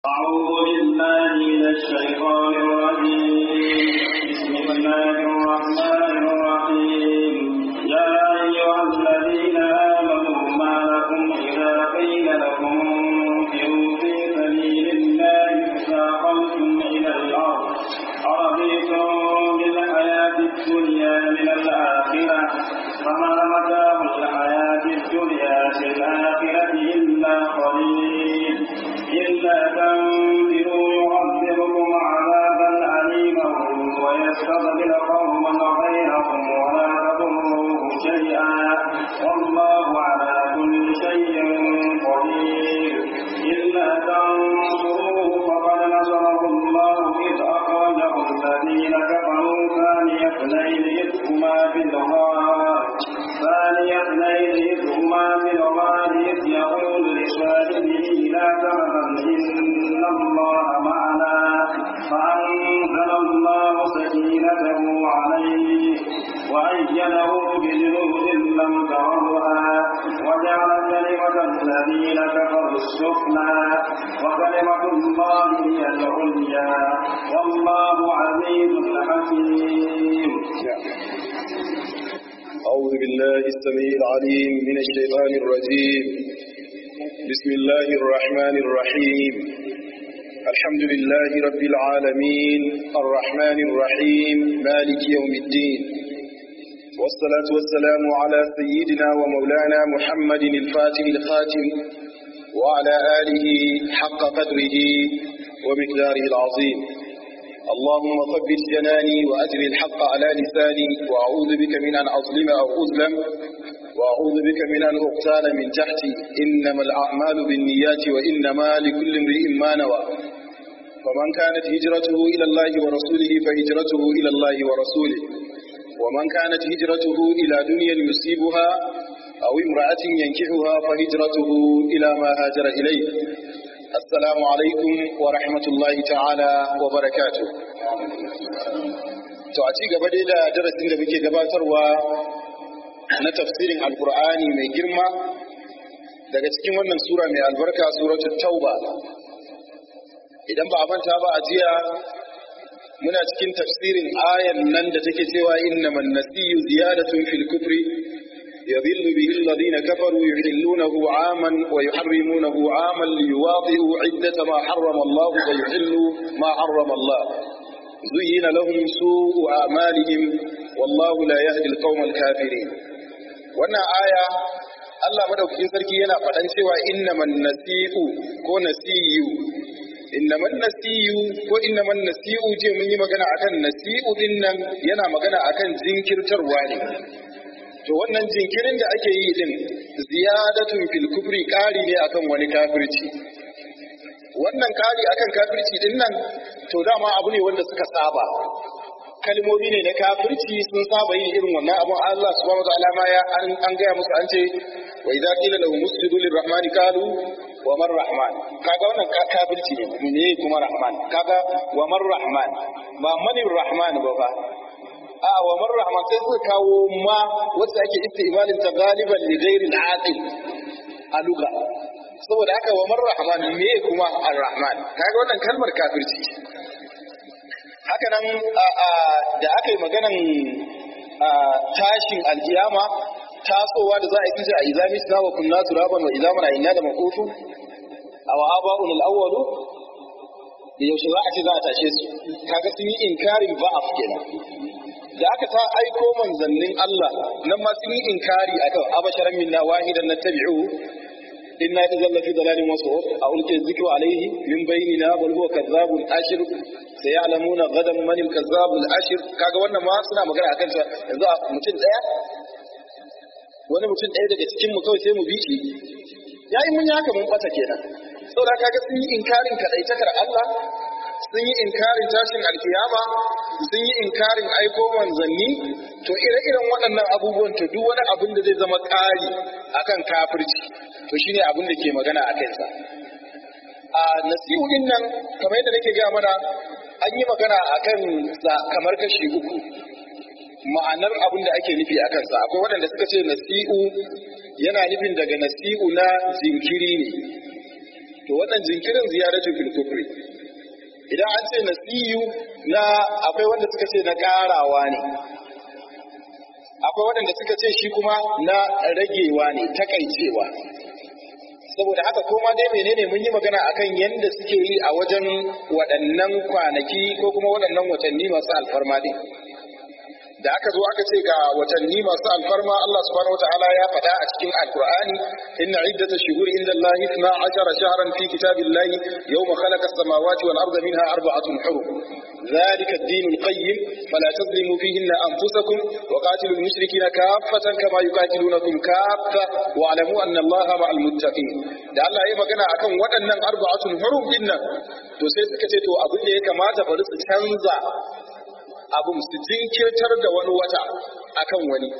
أعوذ بالله من الشيطان الرجيم بسم الله الرحمن الرحيم يا أيها الذين آمنوا ما لكم إذا قيل لكم انفروا في سبيل الله تثاقلتم إلى الأرض أرضيتم بالحياة الدنيا من الآخرة فما متاع الحياة الدنيا في الآخرة إلا قليل إلا تنفروا يعذبكم عذابا أليما ويستبدل قوما غيركم ولا تضروه شيئا والله على كل شيء قدير إلا تنصروه فقد نصره الله إذ أخرجه الذين كفروا ثاني اثنين إذ هما في الغار ثاني اثنين إذ هما في الغار إذ يقول لصاحبه لا تحزن إن الله معنا فأنزل الله سكينته عليه وأيده بجنود لم تروها وجعل كلمة الذين كفروا السفلى وكلمة الله هي العليا والله عزيز حكيم أعوذ بالله السميع العليم من الشيطان الرجيم بسم الله الرحمن الرحيم الحمد لله رب العالمين الرحمن الرحيم مالك يوم الدين والصلاة والسلام على سيدنا ومولانا محمد الفاتح الخاتم وعلى آله حق قدره ومقداره العظيم اللهم ثبت جناني وأجر الحق على لساني وأعوذ بك من أن أظلم أو أظلم وأعوذ بك من أن أغتال من تحتي إنما الأعمال بالنيات وإنما لكل امرئ ما نوى فمن كانت هجرته إلى الله ورسوله فهجرته إلى الله ورسوله ومن كانت هجرته إلى دنيا يصيبها أو امرأة ينكحها فهجرته إلى ما هاجر إليه السلام عليكم ورحمة الله تعالى وبركاته to a ci gaba dai da darasin da muke gabatarwa na tafsirin alkur'ani mai girma daga cikin wannan sura mai albarka suratul tauba idan ba a manta ba a jiya muna cikin tafsirin ayan nan da take cewa innaman nasiyu ziyadatun fil kufri يضل به الذين كفروا يحلونه عاما ويحرمونه عاما ليواطئوا عدة ما حرم الله ويحلوا ما حرم الله زين لهم سوء أعمالهم والله لا يهدي القوم الكافرين wannan aya Allah madaukakin sarki yana faɗan cewa innaman nasi'u ko nasiyu innaman nasiyu ko innaman nasi'u je mun yi magana akan nasi'u din nan yana magana akan jinkirtarwa ne to wannan jinkirin da ake yi din ziyadatun fil kufri ƙari ne akan wani kafirci wannan ƙari akan kafirci din nan to dama abu ne wanda suka saba kalmomi ne na kafirci sun saba yin irin wannan abun Allah subhanahu wa ta'ala ma ya an gaya musu an ce wa idza qila lahum usjudu lirrahmani qalu wa man rahman kaga wannan kafirci ne ne kuma rahman kaga wa man rahman ba manir rahman ba fa a wa man rahman sai suka kawo ma wacce ake istimalin ta galiban li ghairi al-aqil a lugha saboda haka wa man rahman me kuma ar-rahman kaga wannan kalmar kafirci haka nan da aka yi maganan tashin alkiyama tasowa da za a yi tije a izami suna wa kunna turaban wa izaman a inna da makofu a wa aba'un al-awwalu da yaushe za a ce za a tashe su kaga sun yi inkarin ba'af kenan da aka ta aiko manzannin Allah nan ma sun yi inkari akan abasharan minna wahidan nattabi'u inna idan lafi dalalin wasu a ulke zikru alaihi min bainina bal huwa kadzabun ashir sayalamuna gadan man al-kazzabul ashir kaga wannan ma suna magana akan sa yanzu mutum daya wani mutum daya daga cikin mu kawai sai mu bi shi yayi mun haka mun bata kenan saboda kaga sun yi inkarin kadaitakar Allah sun yi inkarin tashin alkiyama sun yi inkarin aiko manzanni to ire-iren waɗannan abubuwan to duk wani abin da zai zama ƙari akan kafirci to shine abin da ke magana a kansa a nasihu din nan kamar yadda nake gaya mana an yi magana akan sa kamar kashi uku ma'anar abin da ake nufi a kansa akwai waɗanda suka ce nasi'u yana nufin daga nasi'u na jinkiri ne to wannan jinkirin ziyaratu fil kufri idan an ce nasiyu na akwai wanda suka ce na karawa ne akwai waɗanda suka ce shi kuma na ragewa ne takaicewa saboda haka koma dai menene mun yi magana akan yadda suke yi a wajen waɗannan kwanaki ko kuma waɗannan watanni masu alfarma din da aka zo aka ce ga watanni masu alfarma Allah subhanahu wataala ya faɗa a cikin alqur'ani inna iddata shuhuri inda Allah 12 shahran fi kitabillahi yawma khalaqa as-samawati wal arda minha arba'atun hurum ذلك الدين القيم فلا تظلموا فيهن أنفسكم وقاتلوا المشركين كافة كما يقاتلونكم كافة واعلموا أن الله مع المتقين da Allah ya magana akan waɗannan arba'atun hurum din nan to sai suka ce to abin da ya kamata bari su canza abin su jinkirtar da wani wata akan wani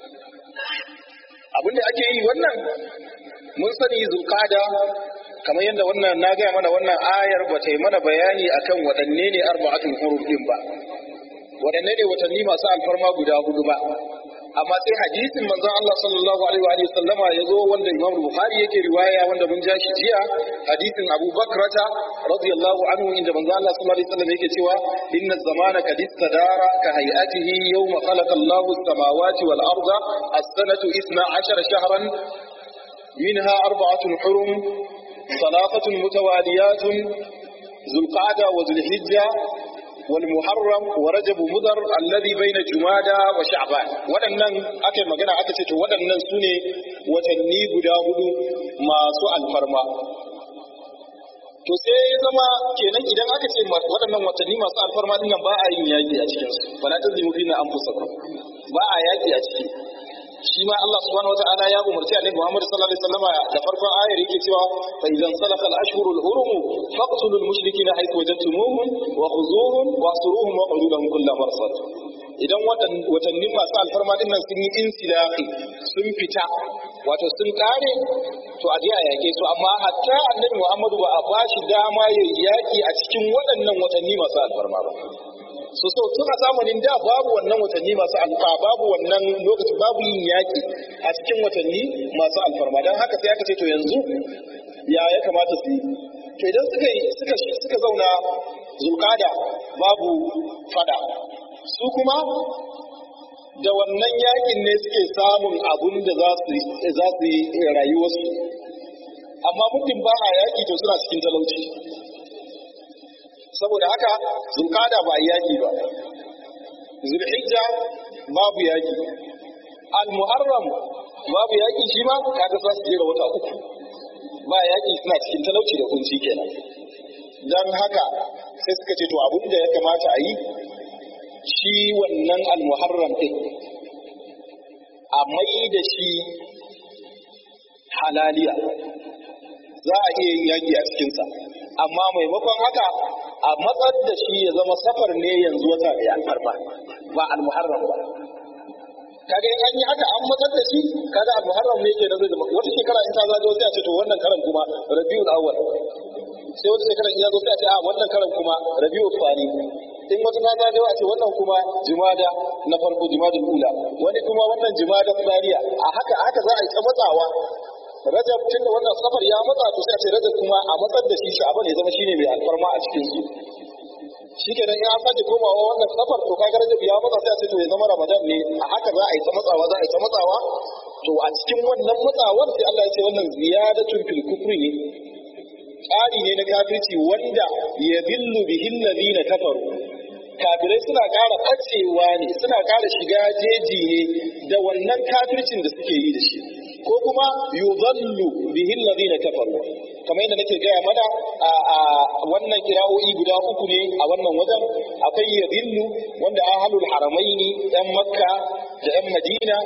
abin da ake yi wannan mun sani zulqada kamar yadda wannan na gaya mana wannan ayar ba ta yi mana bayani akan waɗanne ne arba'atul hurum din ba waɗanne ne watanni masu alfarma guda hudu ba amma sai hadisin manzon Allah sallallahu alaihi wa sallama ya zo wanda Imam Bukhari yake riwaya wanda mun ja shi jiya hadisin Abu Bakrata radiyallahu anhu inda manzon Allah sallallahu alaihi wa sallam yake cewa inna zamana qad istadara ka hay'atihi yawma khalaqa Allahu as-samawati wal arda as-sanatu 12 shahran منها أربعة حرم ثلاثة متواليات ذو القعدة وذو الحجة والمحرم ورجب مضر الذي بين جمادى وشعبان waɗannan aka magana aka ce to waɗannan su ne watanni guda hudu masu alfarma to sai ya zama kenan idan aka ce waɗannan watanni masu alfarma din nan ba a yin yaƙi a cikin su fala tazimu fina anfusakum ba a yaƙi a ciki shi ma Allah subhanahu wataala ya umarci annabi Muhammad sallallahu alaihi wasallam da farkon ayar yake cewa fa idan salaka al-ashhuru al-hurum faqtulul mushrikeena haythu wajadtumuhum wa khuzuhum wa asruhum wa qulu lahum kullu marsad idan watannin masu alfarma din nan sun yi insilahi sun fita wato sun kare to a je a yake su amma hatta annabi Muhammadu ba a bashi dama ya yaki a cikin waɗannan watanni masu alfarma ba so so tun a zamanin da babu wannan watanni masu alfa babu wannan lokaci babu yin yaƙi a cikin watanni masu alfarma don haka sai aka ce to yanzu ya ya kamata su yi to idan suka suka suka zauna zulkada babu fada su kuma da wannan yakin ne suke samun abun da za su za su yi rayuwarsu amma muddin ba a yaki to suna cikin talauci saboda haka zulkada ba yaki ba zulhijja babu yaki al-muharram babu yaki shi ma kaga za su jera wata uku ba yaki suna cikin talauci da kunci kenan dan haka sai suka ce to abin da ya kamata a yi shi wannan al-muharram din a mai da shi halaliya za a iya yin yaki a cikinsa amma maimakon haka a matsar da shi ya zama safar ne yanzu wata mai alfarma ba al-muharram ba kaga in an yi haka an matsar da shi kaga al-muharram ne ke da zai zama wata shekara in ta zago sai a ce to wannan karan kuma rabiul awwal sai wata shekara in ya zo sai a ce a wannan karan kuma rabiul fani in wata ta zago a ce wannan kuma jumada na farko jumadul ula wani kuma wannan jumada tsariya a haka haka za a yi ta matsawa rajab tun da wannan safar ya matsa to sai a ce rajab kuma a matsar da shi sha'aban ya zama shine mai alfarma a cikin su shi kenan in an sake komawa wannan safar to kaga rajab ya matsa sai a ce to ya zama ramadan ne a haka za a yi ta matsawa za a yi ta matsawa to a cikin wannan matsawar sai Allah ya ce wannan ziyadatun fil kufri ne tsari ne na kafirci wanda ya dillu bihin ladina kafaru kafirai suna ƙara ɓacewa ne suna ƙara shiga jeji ne da wannan kafircin da suke yi da shi ko kuma yudhallu bihi alladhina kafaru kamar yadda nake gaya mana a wannan kira'o'i guda uku ne a wannan wajen akwai yadhillu wanda ahlul haramaini yan makka da yan madina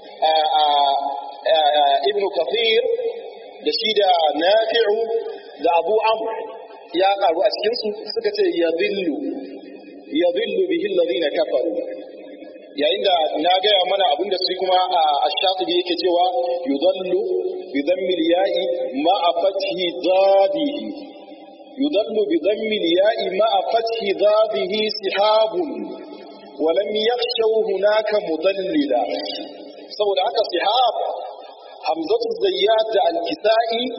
ibn kathir da shi da nafi'u da abu amr ya karu a cikin su suka ce yadhillu yadhillu bihi alladhina kafaru yayin da na gaya mana abin da su kuma a shatibi yake cewa yudallu bi dhammil ya'i ma a fathi dadihi yudallu bi dhammil ya'i ma a fathi dadihi sihabun wa lam yakhshaw hunaka mudallila saboda haka sihab hamzatu zayyad da al-kisa'i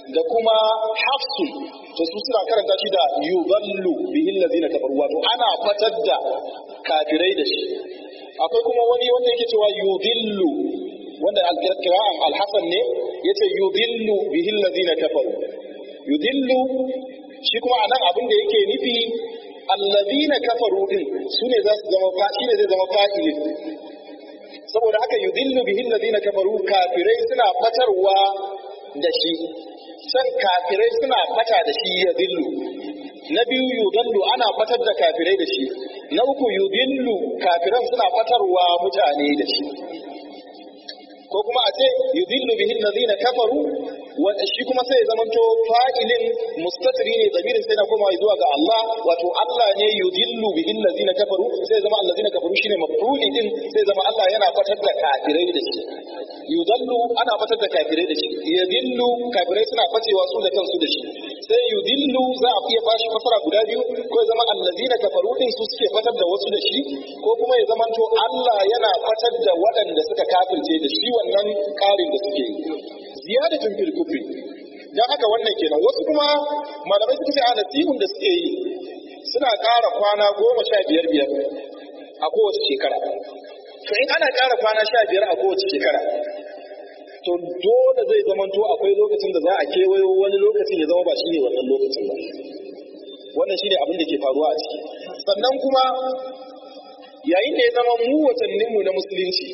da kuma hafsu to su suna karanta shi da yudallu bihi allazina kafaru wato ana fatar da kafirai da shi akwai kuma wani wanda yake cewa yudillu wanda al-qira'an al-hasan ne yace yudillu bihi allazina kafaru yudillu shi kuma anan abin da yake nufi allazina kafaru din sune za su zama fa shine zai zama fa'ilin saboda haka yudillu bihi allazina kafaru kafirai suna fatarwa da shi san kafirai suna fata da shi ya dillu na biyu yudallu ana fatar da kafirai da shi na uku yudillu kafiran suna fatarwa mutane da shi ko kuma a ce yudillu bihi allazina kafaru wa shi kuma sai zamanto fa'ilin mustatiri ne zamirin sai na koma zuwa ga Allah wato Allah ne yudillu bihi allazina kafaru sai zama allazina kafaru shine maf'uli din sai zama Allah yana fatar da kafirai da shi yudallu ana fatar da kafirai da shi yudillu kafirai suna facewa su da kansu da shi sai yudillu za a iya bashi fasara guda biyu ko ya zama allazina kafaru din su suke fatar da wasu da shi ko kuma ya zamanto Allah yana fatar da waɗanda suka kafirce da shi wannan ƙarin da suke yi ziyadatun fil kufri dan haka wannan kenan wasu kuma malamai suka ce a nasihun da suke yi suna ƙara kwana goma sha biyar biyar a kowace shekara to in ana ƙara kwana sha biyar a kowace shekara to dole zai zamanto akwai lokacin da za a kewayo wani lokacin ya zama ba shi ne wannan lokacin ba wannan shine abin da ke faruwa a ciki sannan kuma yayin da ya zama mu watanninmu na musulunci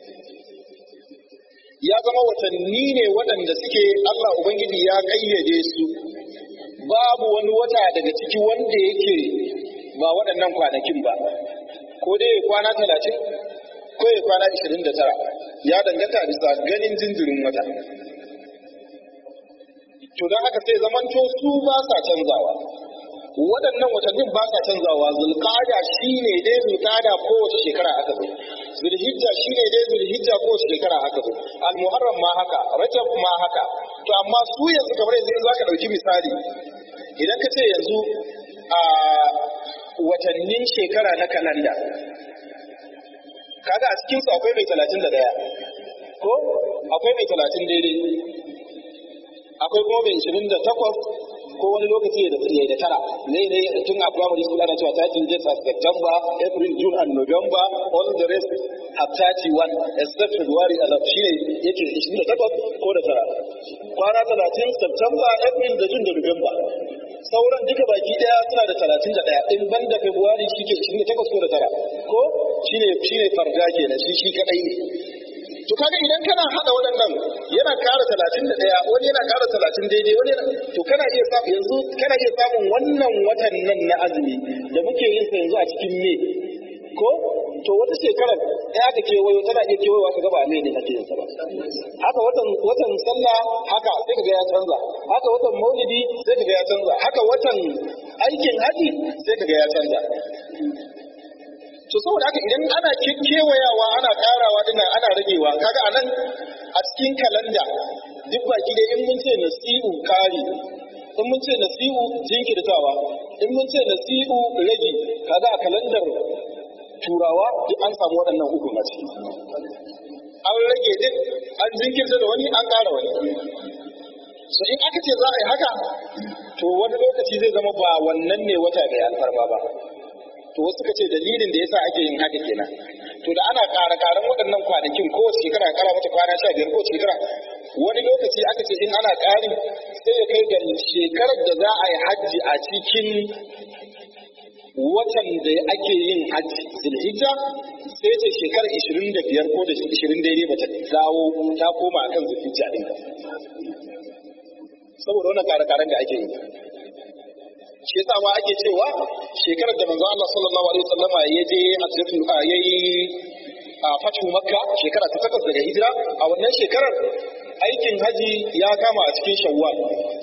ya zama watanni ne waɗanda suke Allah Ubangiji ya ƙayyade su babu wani wata daga ciki wanda yake ba waɗannan kwanakin ba ko dai kwana talatin ko ya kwana ishirin da tara ya danganta bisa ganin jinjirin wata to don haka sai zamanto su ba sa canzawa waɗannan watannin ba sa canzawa zulqada shine dai zulqada kowace shekara aka zo zulhijja shine dai zulhijja kowace shekara aka zo almuharram ma haka rajab ma haka to amma su yanzu kamar yanzu za ka ɗauki misali idan ka ce yanzu a watannin shekara na kalanda kaga a cikinsu akwai mai talatin da ɗaya ko akwai mai talatin daidai akwai kuma mai ishirin da takwas ko wani lokaci ya da da tara ne ne tun a primary school ana cewa 13 days of September, April, June and November, all the rest have 31 except February a shine yake 28 ko da tara. Kwana 30 September, April da June da November. Sauran duka baki daya suna da 31 in ban da February shi ke 28 ko da tara. Ko shine shine farga kenan shi shi kadai ne. to kaga idan kana hada waɗannan yana kara talatin da ɗaya wani yana kara talatin daidai wani yana to kana iya samu yanzu kana iya samun wannan watan nan na azumi da muke yin sa yanzu a cikin me ko to wata shekarar ya aka kewayo tana iya kewayowa ka gaba me ne ake yin sa ba haka watan watan sallah haka sai kaga ya canza haka watan maulidi sai kaga ya canza haka watan aikin haji sai kaga ya canza to saboda haka idan ana kewayawa ana karawa dinnan ana ragewa kaga anan a cikin kalanda duk baki da in mun ce nasi'u kari in mun ce nasi'u jinkirtawa in mun ce nasi'u rage kaga a kalandar turawa duk an samu waɗannan uku a ciki an rage din an jinkirta da wani an ƙara wani so in aka ce za a yi haka to wani lokaci zai zama ba wannan ne wata mai alfarma ba to wasu suka ce dalilin da yasa ake yin haka kenan to da ana ƙara ƙaran waɗannan kwanakin ko shekara ƙara mata kwana sha biyar ko shekara wani lokaci aka ce in ana ƙari sai ya kai ga shekarar da za a yi hajji a cikin watan da ake yin hajji zulhijja sai ce shekarar ishirin da biyar ko da ishirin daidai bata dawo ta koma akan zulhijja ɗin saboda wannan ƙara-ƙaran da ake yi shi yasa ma ake cewa shekarar da manzo Allah sallallahu alaihi wasallama ya je hajjatul yayi a fatu makka shekara ta takwas daga hijira a wannan shekarar aikin haji ya kama a cikin shawwal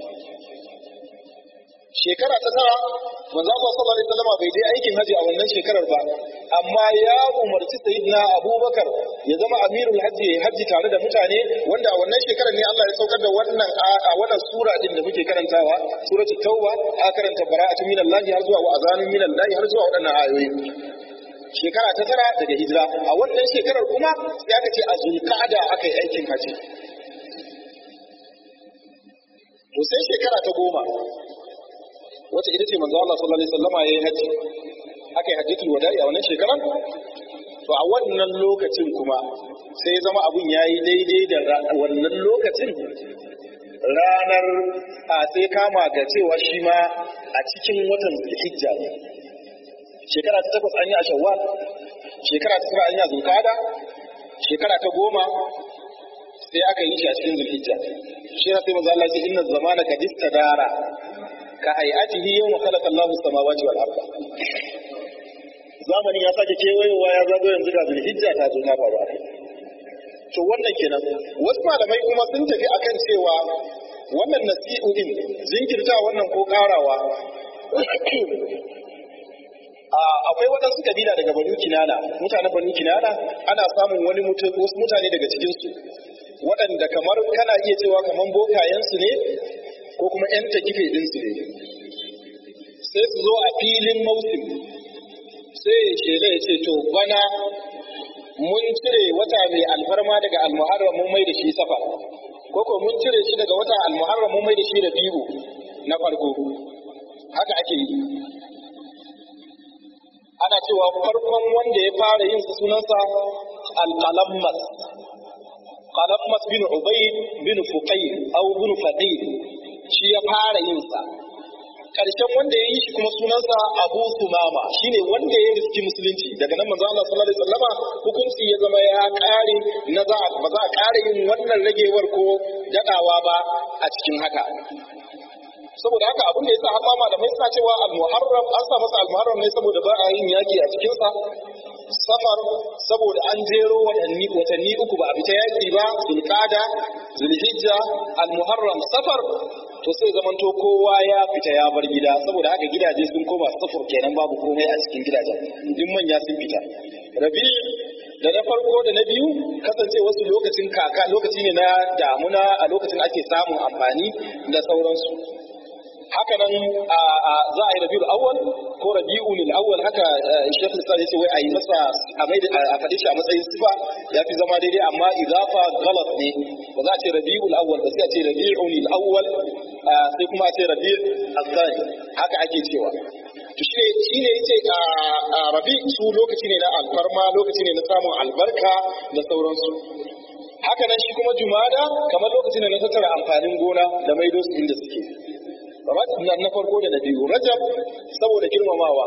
shekara ta tara manzo Allah sallallahu alaihi wasallama bai je aikin haji a wannan shekarar ba amma ya umarci sayyidina Abubakar ya zama amirul hajji ya hajji tare da mutane wanda a wannan shekarar ne Allah ya saukar da wannan a wannan sura din da muke karantawa suratul tauba a karanta bara'atu minallahi har zuwa wa azanun minallahi har zuwa waɗannan ayoyi shekara ta tara daga hijira a wannan shekarar kuma sai aka ce a zulqa'ada aka yi aikin haji to sai shekara ta goma wacce ita ce manzo Allah sallallahu alaihi wasallama yayi haji aka yi hajjatul wada'i a wannan shekaran to a wannan lokacin kuma sai ya zama abun yayi daidai da wannan lokacin ranar a sai kama ga cewa shi ma a cikin watan zulhijja ne shekara ta takwas an yi a shawwal shekara ta tara an yi a zulkada shekara ta goma sai aka yi shi a cikin zulhijja shi na sai manzo Allah ya ce inna zamana kad istadara ka hayatihi yawma khalaqa Allahu as-samawati wal arda zamanin ya sake kewayowa ya zago yanzu ga zulhijja ta zo ta faru a kai to wannan kenan wasu malamai kuma sun tafi akan cewa wannan nasi'u din jinkirta wannan ko karawa akwai waɗansu kabila daga banu kinana mutanen banu kinana ana samun wani wasu mutane daga cikinsu waɗanda kamar kana iya cewa kamar bokayensu ne ko kuma 'yan takife ɗinsu ne sai su zo a filin mausim sai shela ya ce to bana mun cire wata mai alfarma daga almuharram mun mai da shi safa ko ko mun cire shi daga wata almuharram mun mai da shi da biyu na farko haka ake yi ana cewa farkon wanda ya fara yin sa sunansa alqalammas qalammas bin ubayd bin fuqayr aw bin faqir shi ya fara yin sa karshen wanda ya yi shi kuma sunansa Abu Sumama shine wanda ya riski musulunci daga nan manzo Allah sallallahu alaihi wasallama hukunci ya zama ya kare na za ba za a kare yin wannan ragewar ko dadawa ba a cikin haka saboda haka abin da yasa har ma malamai suna cewa al-muharram an sa masa al-muharram ne saboda ba a yin yaki a cikin sa safar saboda an jero watanni watanni uku ba a fita yaki ba zulqada zulhijja al-muharram safar to sai zamanto kowa ya fita ya bar gida saboda haka gidaje sun koma safar kenan babu komai a cikin gidajen duk manya sun fita rabi da na farko da na biyu kasance wasu lokacin kaka lokaci ne na damuna a lokacin ake samun amfani da sauransu haka nan za a yi rabiul awwal ko rabiul awwal haka shekh lissan yace wai a yi masa a mai a faɗi shi a matsayin sifa ya fi zama daidai amma idafa galat ne ba za a ce rabiul awwal ba sai a ce rabiul awwal sai kuma a ce rabiul azani haka ake cewa to shi shi ne yace a rabi su lokaci ne na alfarma lokaci ne na samun albarka da sauransu haka nan shi kuma jumada kamar lokacin da na tattara amfanin gona da maido su inda suke na farko da na biyu rajab saboda girmamawa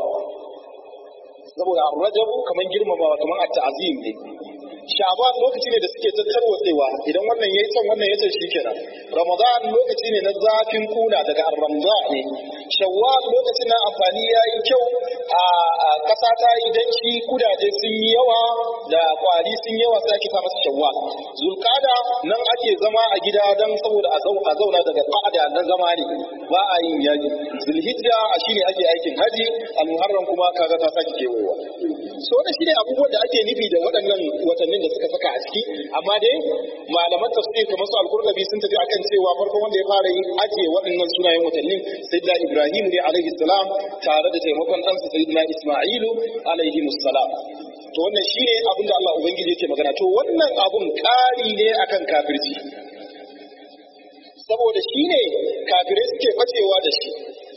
saboda rajab kamar girmamawa kamar a ta'azim ne sha'ban lokaci ne da suke tattarwatsewa idan wannan yayi son wannan yace shikenan ramadan lokaci ne na zafin kuna daga ar-ramza ne shawwal lokacin na amfani yayi kyau a kasa ta yi danci kudaje sun yi yawa da kwari sun yawa sai ake sa masa shawwal zulqada nan ake zama a gida dan saboda a zauna daga qa'ada na zama ne ba a yin yaji zulhijja shine ake aikin haji al-muharram kuma kaga ta saki kewayewa so wannan shine abubuwan da ake nufi da waɗannan watannin da suka saka a ciki amma dai malaman tafsir kamar su al-qurtubi sun tafi akan cewa farkon wanda ya fara yin ajiye waɗannan sunayen watannin sayyidina ibrahim ne alaihi salam tare da taimakon ɗansa sayyidina isma'ilu alaihi salam to wannan shine abin da Allah ubangiji yake magana to wannan abun ƙari ne akan kafirci saboda shine kafirai suke bacewa da shi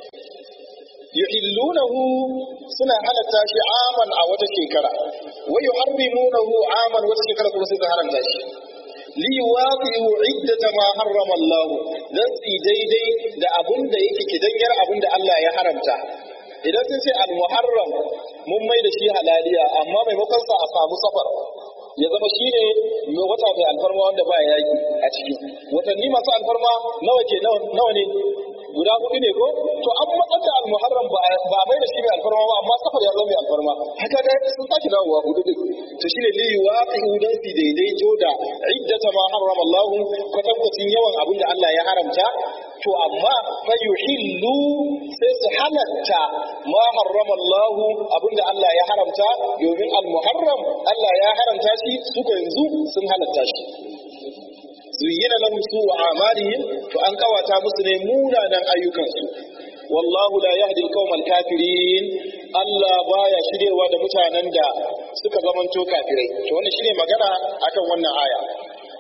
yuhillunahu suna halatta shi aman a wata shekara wa yuharrimunahu aman wata shekara kuma sai su haramta shi li yuwaqi'u iddata ma harrama Allah dan su daidai da abun da yake kidanyar abun da Allah ya haramta idan sun ce al-muharram mun mai da shi halaliya amma maimakon sa a samu safar ya zama shi ne wata mai alfarma wanda ba yaki a ciki watanni masu alfarma nawa ke nawa ne guda hudu ne ko to an matsar da almuharram ba a mai da shi mai alfarma ba amma safar ya zama mai alfarma haka da sun sake dawowa hudu din to shine li yuwaqi'u dan fi daidaito da iddata ma harrama Allah kwatankwacin yawan abin da Allah ya haramta to amma fa yuhillu sai su halatta ma harrama Allah abin da Allah ya haramta domin almuharram Allah ya haramta shi su yanzu sun halatta shi zuyyina lahum su'u a'malihim to an kawata musu ne munanan ayyukansu wallahu la yahdi al kafirin Allah baya shirewa da mutanen da suka zamanto kafirai to wannan shine magana akan wannan aya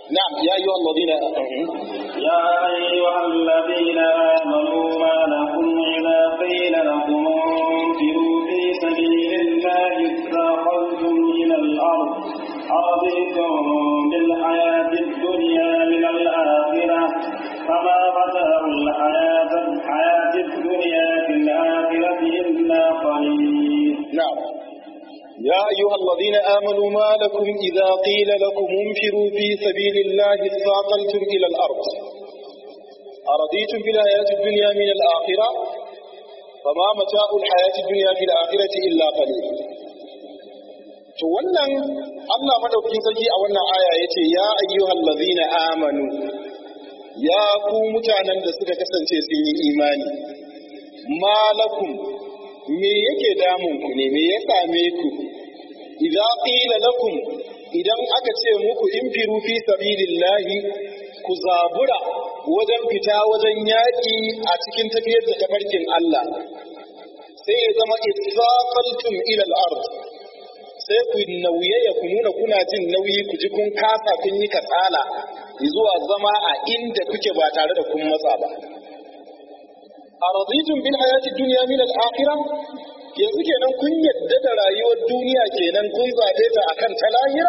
na'am ya ayyuhal ladina يا أيها الذين آمنوا ما لكم إذا قيل لكم انفروا في سبيل الله اثاقلتم إلى الأرض أرضيتم بالحياة الدنيا من الآخرة فما متاع الحياة الحياة الدنيا في الآخرة إلا قليل نعم يا أيها الذين آمنوا ما لكم إذا قيل لكم انفروا في سبيل الله اثاقلتم إلى الأرض أرضيتم بالحياة الدنيا من الآخرة فما متاع الحياة الدنيا في الآخرة إلا قليل to wannan Allah madaukakin sarki a wannan aya yace ya ayyuhal ladzina amanu ya ku mutanen da suka kasance sun yi imani malakum me yake damun ku ne me ya same ku idza qila lakum idan aka ce muku infiru fi sabilillahi ku zabura wajen fita wajen yaƙi a cikin tafiyar da tafarkin Allah sai ya zama isaqaltum ila al-ard sai ku nauyaya ku nuna kuna jin nauyi ku ji kun kasa kun yi katsala zuwa zama a inda kuke ba tare da kun matsa ba araditun bil hayati dunya min al akhirah yanzu kenan kun yadda da rayuwar duniya kenan kun zabe ta akan ta lahira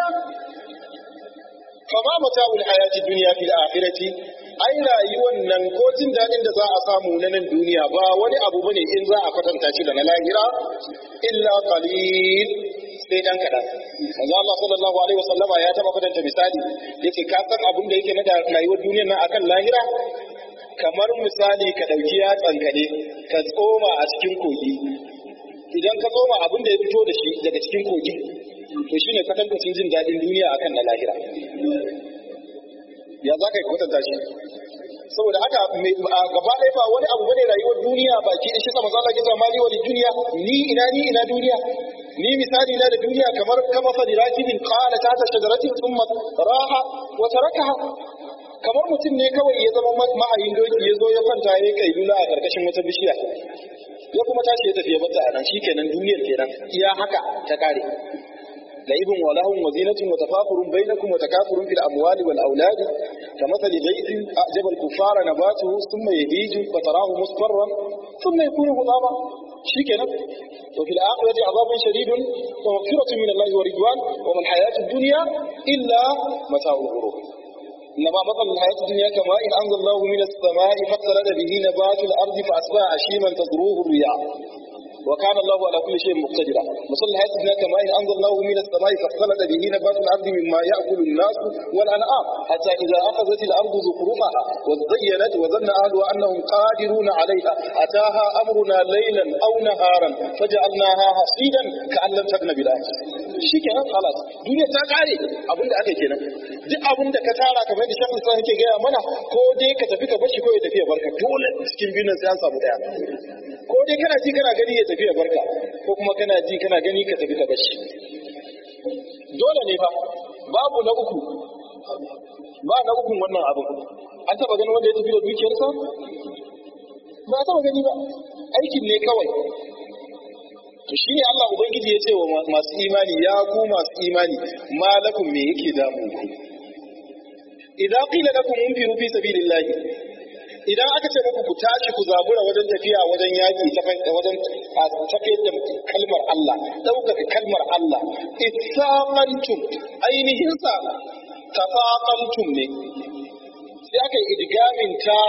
fama mata'ul hayati dunya fil akhirati ai rayuwar nan ko jin dadin da za a samu na nan duniya ba wani abu bane in za a kwatanta shi da na lahira illa qalil sai dan kadan manzo Allah sallallahu alaihi wasallama ya taba kwatanta misali yace ka san abin da yake na da rayuwar duniyar nan akan lahira kamar misali ka ɗauki yatsanka ne ka tsoma a cikin kogi idan ka tsoma abin da ya fito da shi daga cikin kogi to shine kwatankwacin jin daɗin duniya akan na lahira ya za ka yi kwatanta shi saboda haka gaba ɗaya ba wani abu bane rayuwar duniya baki da shi sama zalla ke zama ni wani duniya ni ina ni ina duniya ni misali na da duniya kamar kama fa rakibin qala ta ta shajaratin thumma raha wa tarakaha kamar mutum ne kawai ya zama ma'ayin doki ya zo ya kwanta ya kai lula a karkashin wata bishiya ya kuma tashi ya tafi ya bata a nan shikenan duniyar kenan iya haka ta kare لعب ولهو وزينة وتفاخر بينكم وتكاثر في الأموال والأولاد كمثل غيث أعجب الكفار نباته ثم يهيج فتراه مصفرا ثم يكون هضاما شيكنا وفي الآخرة عذاب شديد ومغفرة من الله ورضوان وما الحياة الدنيا إلا متاع الغرور إنما مثل الحياة الدنيا كماء إن أنزل الله من السماء فاختلط به نبات الأرض فأصبح هشيما تذروه الرياح وكان الله على كل شيء مقتدرا مثل الحياة الدنيا كماء إن أنزل الله من السماء فاختلط به نبات الأرض مما يأكل الناس والأنعام حتى إذا أخذت الأرض زخرفها وزينت وظن أهلها أنهم قادرون عليها أتاها أمرنا ليلا أو نهارا فجعلناها حصيدا كأن لم تكن بالأمس shikenan halas duniya ta kare abinda aka kenan duk abinda ka tara kamar da shafin sa yake gaya mana ko dai ka tafi ka bashi ko ya tafi ya barka dole cikin biyun sai an samu daya ko dai kana ji kana gani ya tafi ya barka ko kuma kana ji kana gani ka tafi ka bashi dole ne fa babu na uku ba na ukun wannan abu an taba ganin wanda ya tafi da dukiyarsa ba a taba gani ba aikin ne kawai to shi ne Allah Ubangiji ya ce wa masu imani ya ku masu imani malakum me yake damu ku idan qila lakum unfiru fi sabilillah idan aka ce muku ku tashi ku zabura wajen tafiya wajen yaki wajen tafiyar da kalmar Allah ɗaukaka kalmar Allah ittaqantum ainihin sa tafaqantum ne sai aka yi idgamin ta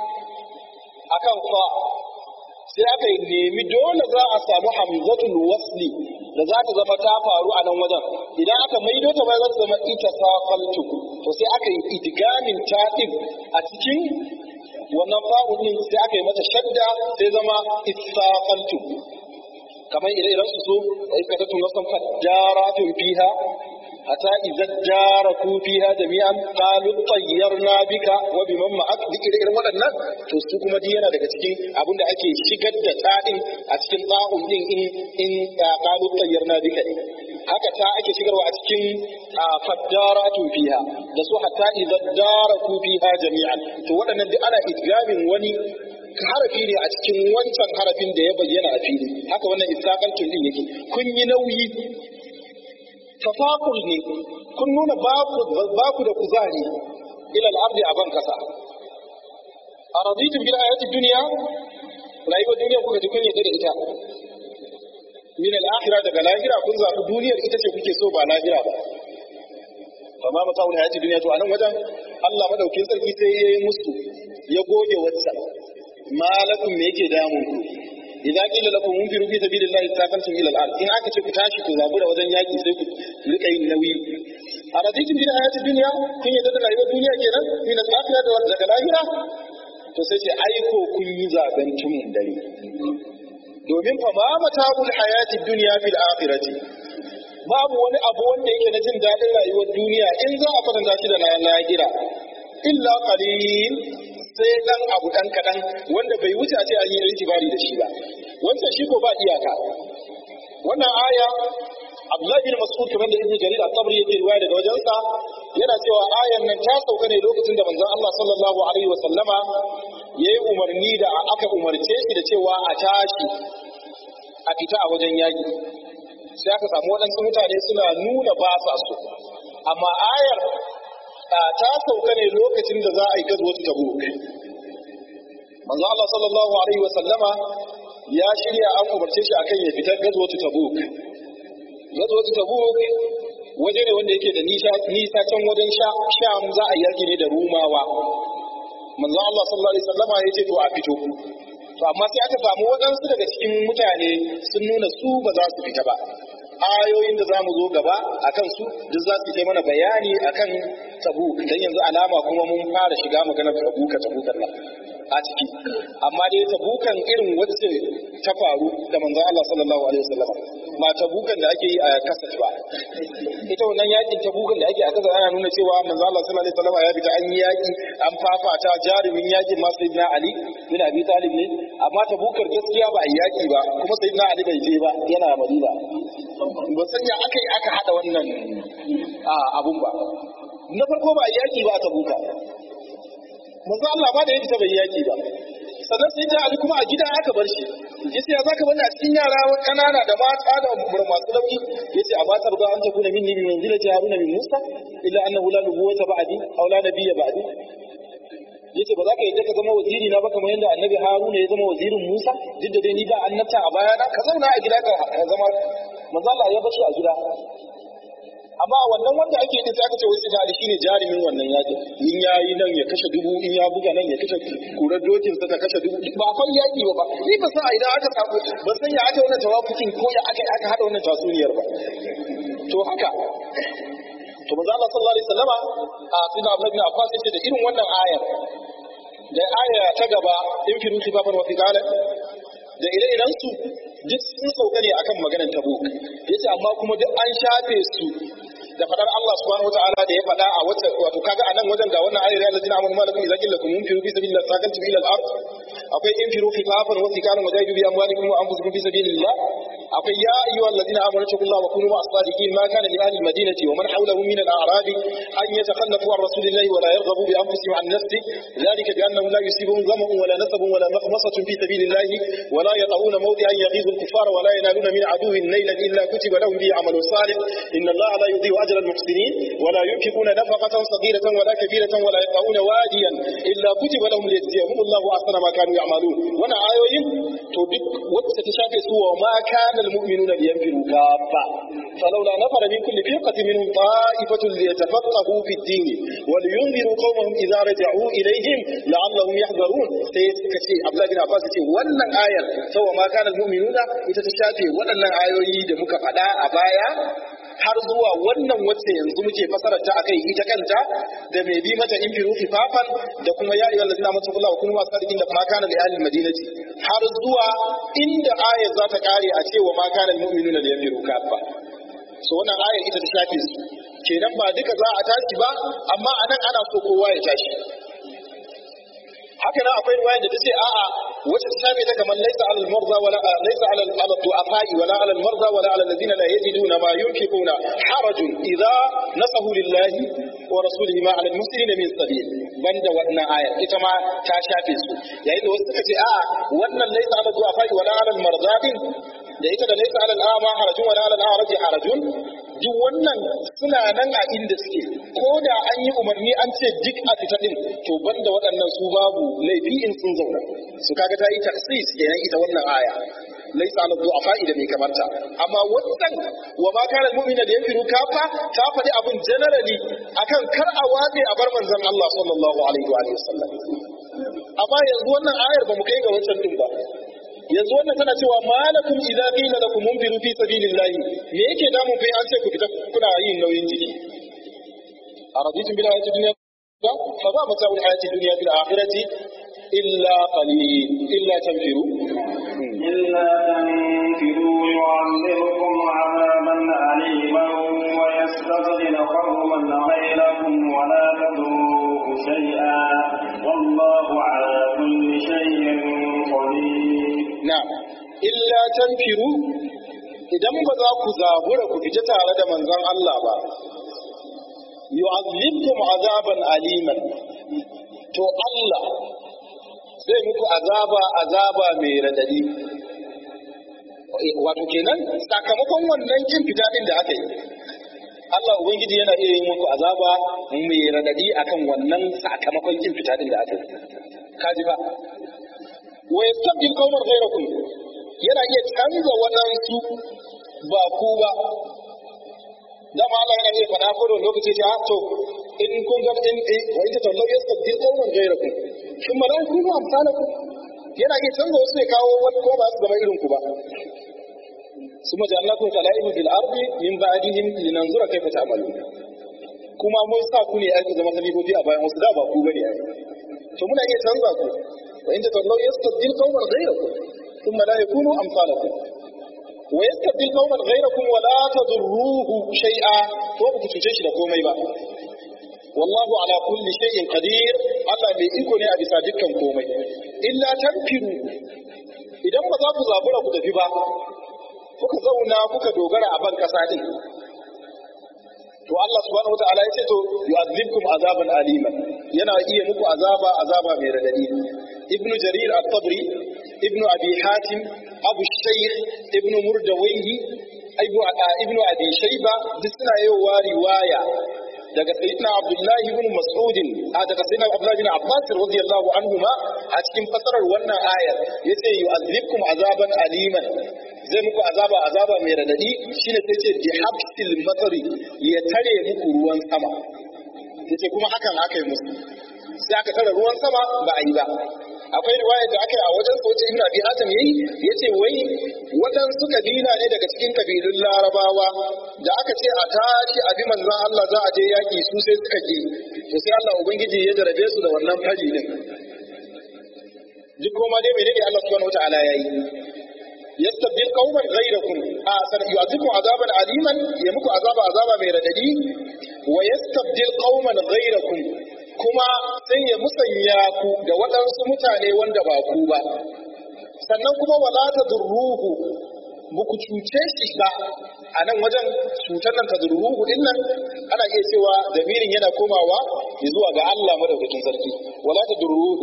akan fa sai aka nemi dole za a samu hamzatul wasli da za ta zama ta faru a nan wajen idan aka maido ta bai za ta zama ita safaltu to sai aka yi idgamin ta din a cikin wannan fa'u din sai aka yi mata shadda sai zama isafaltu kamar idan idan su so wa iska ta tun wasan fadaratun fiha hatta idza jaraku fiha jami'an qalu tayyarna bika wa biman ma'ak duk irin waɗannan to su kuma duk yana daga cikin abin da ake shigar da ta'in a cikin ta'un din in in qalu tayyarna bika haka ta ake shigarwa a cikin faddaratu fiha da su hatta idza jaraku fiha jami'an to waɗannan duk ana idgamin wani harafi ne a cikin wancan harafin da ya bayyana a fili haka wannan istaqaltun din yake kun yi nauyi tafaqul ne kun nuna baku baku da kuzari ila al-ardi a ban kasa araditum bil ayati dunya rayuwar duniya kuka ji kun yadda da ita min al-akhirah daga lahira kun zaɓi duniyar ita ce kuke so ba lahira ba amma mata'ul hayati duniya to anan wajen Allah madaukin sarki sai ya yi musu ya goge wata malakum me yake damun ku idan qila lakum munfiru fi sabilillahi taqantum ila al-ard in aka ce ku tashi ku zabura wajen yaki sai ku rika yin nauyi a raditin bil hayati dunya kun yadda da rayuwar duniya kenan min al-akhirah da daga lahira to sai ce aiko kun yi zaben tumun dare domin fa ma mata'ul hayati dunya fil akhirati babu wani abu wanda yake na jin daɗin rayuwar duniya in za a kwatanta shi da na lahira illa qalil sai dan abu dan kadan wanda bai wuce a ce an yi itibari da shi ba wancan shi ko ba iyaka wannan aya Abdullahi bin Mas'ud kamar da Ibn Jarir at-Tabari yake riwaya daga wajensa yana cewa ayan nan ta sauka ne lokacin da manzon Allah sallallahu alaihi wa sallama yayi umarni da aka umarce shi da cewa a tashi a fita a wajen yaki sai aka samu waɗansu mutane suna nuna ba sa so amma ayar ta sauka ne lokacin da za a yi gazwatu tabuk manzo Allah sallallahu alaihi wa sallama ya shirya an umarce shi akan ya fitar gazwatu tabuk gazwatu tabuk waje ne wanda yake da nisa nisa can wajen sham za a yaki ne da rumawa manzo Allah sallallahu alaihi wa sallama ya ce to a fito to amma sai aka samu waɗansu daga cikin mutane sun nuna su ba za su fita ba ayoyin da za mu zo gaba a kan su duk za su yi mana bayani a kan tabuk don yanzu alama kuma mun fara shiga maganar tabuka tabukan nan a ciki amma dai tabukan irin wacce ta faru da manzon Allah sallallahu alaihi wasallam ba tabukan da ake yi a kasat ba ita wannan yakin tabukan da ake a kasat ana nuna cewa manzon Allah sallallahu alaihi wasallam ya fita an yi yaki an fafata jarumin yakin ma sayyidina Ali bin Abi Talib ne amma tabukar gaskiya ba a yaki ba kuma sayyidina Ali bai je ba yana Madina ba san ya aka yi aka hada wannan abun ba na farko ba a yaki ba a tabuka manzo Allah ba da yake ta bai yaki ba sannan sai da Ali kuma a gida aka bar shi yace ya zaka bani a cikin yara kanana da mata da masu nauyi yace a matar da an takuna minni bi manzilati haruna min musa illa annahu la nubuwata ba'di aw la nabiyya ba'di yace ba za ka yadda ka zama waziri na ba kamar yadda annabi haruna ya zama wazirin musa duk da dai ni ba annabta a bayana ka zauna a gida ka zama manzo Allah ya bashi a gida amma wannan wanda ake yi sai aka ce wasu da shine jarumin wannan yaki in yayi nan ya kashe dubu in ya buga nan ya kashe kurar dokin sa ta kashe dubu ba akwai yaki ba ni ba san idan aka samu ba san ya aka wannan tawafukin ko ya aka aka hada wannan tasuniyar ba to haka to manzo Allah sallallahu alaihi wasallama a sunan Abdullah bin Abbas yace da irin wannan ayar da aya ta gaba in firu kifafan wa fiqala da ire-iren su duk sun sauka ne akan maganar tabuk yace amma kuma duk an shafe su da fadar Allah subhanahu wataala da ya fada a wata wato kaga anan wajen ga wannan ayar allazina amanu ma lakum idza qila lakum munfiru fi sabilillah sakantum ila al-ard akwai infiru khifafan wa thiqalan wa jahidu bi amwalikum wa anfusikum fi sabilillah akwai ya ayyuhal ladina amanu taqullaha wa kunu ma'as sadiqin ma kana li ahli al-madinati wa man hawlahum min al-a'rab an yatakhallafu an rasulillahi wa la yarghabu bi anfusihim an nafsi dhalika bi annahum la yusibuhum dhama'un wa la nasabun wa la makhmasatun fi sabilillah wa la yata'una mawdi'an yaghizu al-kuffara wa la yanaluna min aduwwin naylan illa kutiba lahum bi 'amalun salih inna allaha la yudhi'u أجر المحسنين ولا ينفقون نفقة صغيرة ولا كبيرة ولا يقطعون واديا إلا كتب لهم ليجزيهم الله أحسن ما كانوا يعملون وانا آيوين تودك وتتشافي سوى ما كان المؤمنون لينفروا كافة فلولا نفر من كل فرقة منهم طائفة ليتفقهوا في الدين ولينذروا قومهم إذا رجعوا إليهم لعلهم يحذرون سيسكتي عبد الله بن عباس وانا آية سوى ما كان المؤمنون يتشافي وانا آيوين دمك فدا أبايا har zuwa wannan wacce yanzu muke fasarar ta akai ita kanta da mai bi mata in firu fifafan da kuma ya ayyuhal ladina amanu billahi wa kunu sadiqin da ma kana li ahli madinati har zuwa inda ayat za ta kare a cewa ma kana lil mu'minuna da yanfiru kafa so wannan ayat ita ta shafe su kenan ba duka za a tashi ba amma anan ana so kowa ya tashi haka nan akwai riwaya da tace a'a wacce ta shafe ta kamar laysa alal marza wala laysa alal ala du'afai wala alal marza wala alal ladina la yajiduna ma yunfiquna harajun idza nasahu lillahi wa rasulihi ma alal muslimina min sabil banda wannan ayar ita ma ta shafe su yayin da wasu suka ce a'a wannan laysa alal du'afai wala alal marza din da ita da laysa alal a'ma harajun wala alal a'raji harajun duk wannan suna nan a inda suke ko da an yi umarni an ce duk a fita din to banda waɗannan su babu laifi in sun zauna su kaga ta yi taksis kenan ita wannan aya laisa ala du'afa da mai kamarta amma wannan wa ma kana mu'mina da yafiru kafa ta faɗi abin generally akan kar a watse a bar manzon Allah sallallahu alaihi wa sallam amma yanzu wannan ayar ba mu kai ga wancan din ba yanzu wannan tana cewa malakum idza qila lakum munfiru fi sabilillah me yake damun kai an ce ku fita kuna yin nauyin jiki araditum bil hayati dunya fa ba mata'u al hayati dunya fil akhirati illa qalil illa tanfiru إلا تنفروا يعذبكم عذابا أليما ويستبدل قوما غيركم ولا تضروه شيئا والله على كل شيء قدير na'am illa tanfiru idan ba za ku zabura ku fita tare da manzon Allah ba yu'azzibkum azaban aliman to Allah zai muku azaba azaba mai radadi wato kenan sakamakon wannan kin fita din da aka yi Allah ubangiji yana iya yin muku azaba mai radadi akan wannan sakamakon kin fita din da aka yi kaji ba wa yastabdil qauman ghayrakum yana iya canza waɗansu ba ku ba dama Allah yana iya faɗa ko da lokaci ce to in kun ga in wa in ta Allah yastabdil qauman ghayrakum shin malaiku ba amsalaku yana iya canza wasu ya kawo wani ko ba su zama irin ku ba ثم جعلناكم خلائف في الارض من بعدهم لننظر كيف تعملون kuma mun sa ku ne aka zama khalifofi a bayan wasu da ba ku bane ai to muna iya canza ku wa in tatallaw yastabdil qauman ghayrakum thumma la yakunu amsalakum wa yastabdil qauman ghayrakum wa la tadurruhu shay'a to ba ku cuce shi da komai ba wallahu ala kulli shay'in qadir Allah mai iko ne a bisa dukkan komai illa tanfiru idan ba za ku zabura ku tafi ba kuka zauna kuka dogara a ban kasa din to Allah subhanahu wataala ya ce to yu'adhibkum azaban aliman yana iya muku azaba azaba mai radadi ibnu jarir at-tabri ibnu abi hatim abu shaykh ibnu murdawayhi ibnu ibnu abi shayba duk suna yawa riwaya daga sayyidina abdullahi ibn mas'ud a daga sayyidina abdullahi ibn abbas radiyallahu anhuma a cikin fasarar wannan ayar yace yu'adhibkum azaban aliman zai muku azaba azaba mai radadi shine sai ce bi habsil matari ya tare muku ruwan sama yace kuma hakan aka yi musu sai aka tare ruwan sama ba a yi ba akwai riwaya da aka yi a wajen sauce ibn abi hatim yayi yace wai waɗansu kabila ne daga cikin kabilun larabawa da aka ce a tashi abi manzon Allah za a je yaki su sai suka ki to sai Allah ubangiji ya jarabe su da wannan fari din duk kuma dai menene Allah subhanahu wataala yayi yastabdil qauman ghayrakum a san yu'adhibu azaban aliman ya muku azaba azaba mai radadi wa yastabdil qauman ghayrakum kuma sai ya musanya ku da waɗansu mutane wanda ba ku ba sannan kuma wala tadurruhu muku cuce shi ba a nan wajen cutar nan tadurruhu din nan ana iya cewa damirin yana komawa zuwa ga Allah madaukakin sarki wala tadurruhu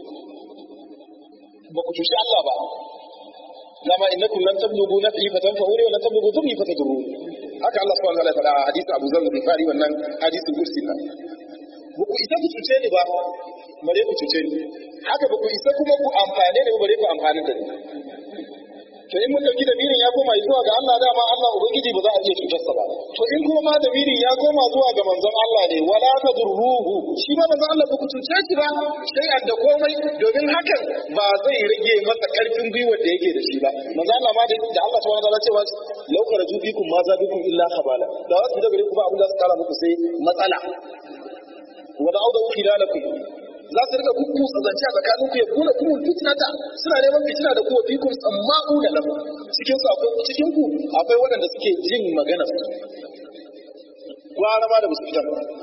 ba ku cuci Allah ba dama innakum lan tablughu naf'i fatanfa'uni wa lan tablughu dhurri fatadurru haka Allah subhanahu wa ta'ala ya faɗa a hadisin Abu Zar al-Ghifari wannan hadisin kursi nan ba ku isa ku cuce ni ba bare ku cuce ni haka ba ku isa kuma ku amfane ni ba bare ku amfani da ni to in mun dauki damirin ya koma zuwa ga Allah dama Allah ubangiji ba za a iya cutar sa ba to in kuma ma damirin ya koma zuwa ga manzon Allah ne wala tadurruhu shi ma manzon Allah ba ku cuce shi ba sai da komai domin hakan ba zai rage masa karfin gwiwar da yake da shi ba manzon Allah ma da Allah subhanahu wa ta'ala cewa law kharaju bikum ma zabikum illa khabala da wasu da gare ku ba abin da su kara muku sai matsala wa da'udu khilalakum za su rika kuku zance a tsakanin ku ya kuna kuma fitnata suna neman fitina da kuwa fikun tsamma'u da lahu cikin su akwai cikin ku akwai waɗanda suke jin magana su gwara ma da musu fitan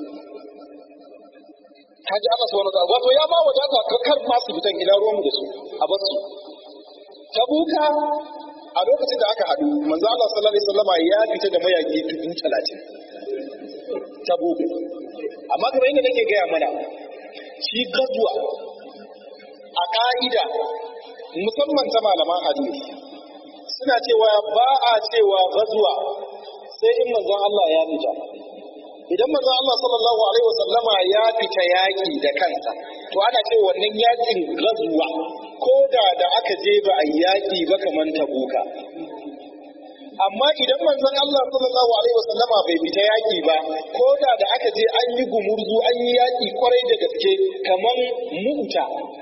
haji Allah subhanahu wa ta'ala wato ya ba wadata kar ma su fitan ina ruwan da su a bar su tabuka a lokacin da aka haɗu manzo Allah sallallahu alaihi wasallama ya fita da mayaki dubu talatin tabuka amma kamar yadda nake gaya mana shi gazuwa a ƙa'ida musamman ta malaman hadisi suna cewa ba a cewa gazuwa sai in manzon Allah ya fita idan manzon Allah sallallahu alaihi wasallama ya fita yaki da kansa to ana ce wannan yakin gazuwa ko da da aka je ba a yaki ba kaman tabuka amma idan manzon Allah sallallahu alaihi wasallama bai fita yaki ba ko da da aka je an yi gumurzu an yi yaki kwarai da gaske kaman mu'ta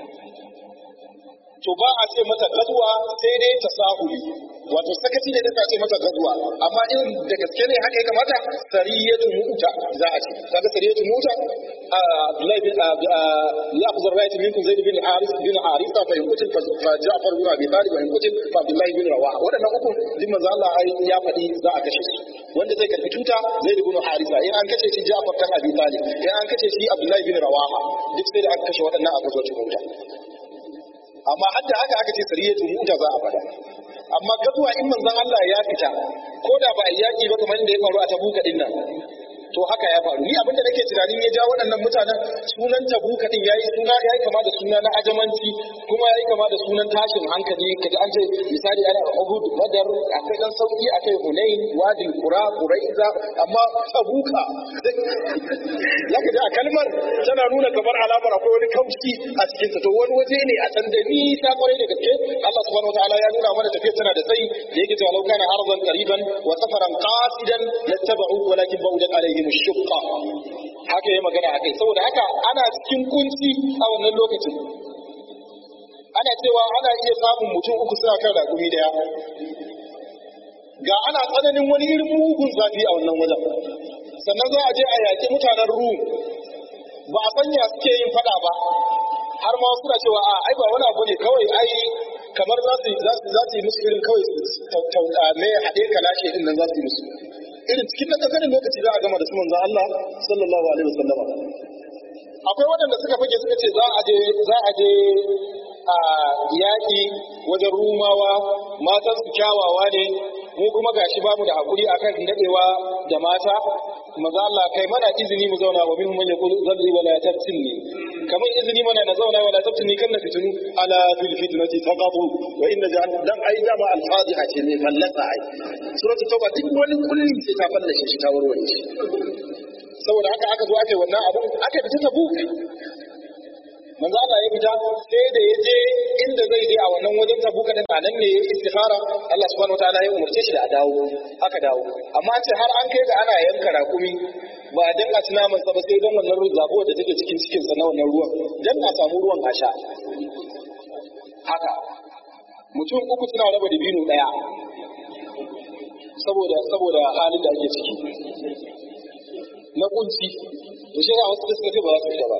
to ba a ce mata gazuwa sai dai ta sahuli wato sakaci ne da ce mata gazuwa amma in da gaske ne haka ya kamata sariyatu mu'ta za a ce kaga sariyatu mu'ta Abdullahi bin ya ku zarra ta minkum Zaid bin Haris bin Harisa fa yankutin fa Ja'far bin Abi Talib wa yankutin fa Abdullahi bin Rawaha wadannan uku din manzo Allah ya faɗi za a kashe su wanda zai karbi tuta Zaid bin Harisa in an kashe shi Ja'far kan Abi Talib in an kashe shi Abdullahi bin Rawaha duk sai da aka kashe waɗannan a gazo mu'ta amma hadda haka aka ce sariyatu mu'ta za a faɗa amma gazuwa in manzon Allah ya fita ko da ba a yaki ba kamar da ya faru a tabuka din nan to haka ya faru ni abinda nake tunanin ya ja waɗannan mutanen sunan tabuka din yayi suna yayi kama da suna na ajamanci kuma yayi kama da sunan tashin hankali kaji an ce misali ana Uhud Badar akai dan sauki akai Hunain Wadi Qura Quraiza amma tabuka zaka ji a kalmar tana nuna kamar alamar akwai wani kaushi a cikin ta to wani waje ne a can da nisa kwarai da gaske Allah subhanahu wataala ya nuna mana tafiya tana da tsayi da yake cewa law kana ardan qariban wa safaran qasidan lattaba'u walakin ba'udat alaihim ash-shaqqa haka yayi magana akai saboda haka ana cikin kunci a wannan lokacin ana cewa ana iya samun mutum uku suna kan ragumi daya ga ana tsananin wani irin mugun zafi a wannan wajen sannan za a je a yaƙi mutanen rum ba a sanya suke yin fada ba har ma suna cewa a ai ba wani abu ne kawai ai kamar za su za su za su yi musu irin kawai tauta me haɗe kalashe din nan za su yi musu irin cikin na ƙanƙanin lokaci za a gama da su manzon Allah sallallahu alaihi wasallama akwai waɗanda suka fage suka ce za a je za a je a yaƙi wajen rumawa matan su kyawawa ne mu kuma gashi bamu da hakuri akan dadewa da mata maza Allah kai mana izini mu zauna wa minhum man yaqulu zalli wala taftinni kamar izini mana na zauna wala taftinni kan na fitinu ala fil fitnati taqatu wa inna jahan dan ai dama al fadiha ce mai fallasa ai suratul tauba duk wani kulli sai ta fallashe shi ta warware shi saboda haka aka zo aka yi wannan abu aka fita tabuk manzo Allah ya fita sai da ya je inda zai je a wannan wajen tabuka din a nan ne ya istikhara Allah subhanahu wataala ya umarce shi da a dawo aka dawo amma ce har an kai ga ana yanka rakumi ba a danka ci naman sa ba sai don wannan zabo da take cikin cikin sa na wannan ruwan dan a samu ruwan a sha haka mutum uku suna raba dabino daya saboda saboda halin da ake ciki na kunci to shi ya wasu da suka ce ba za su fita ba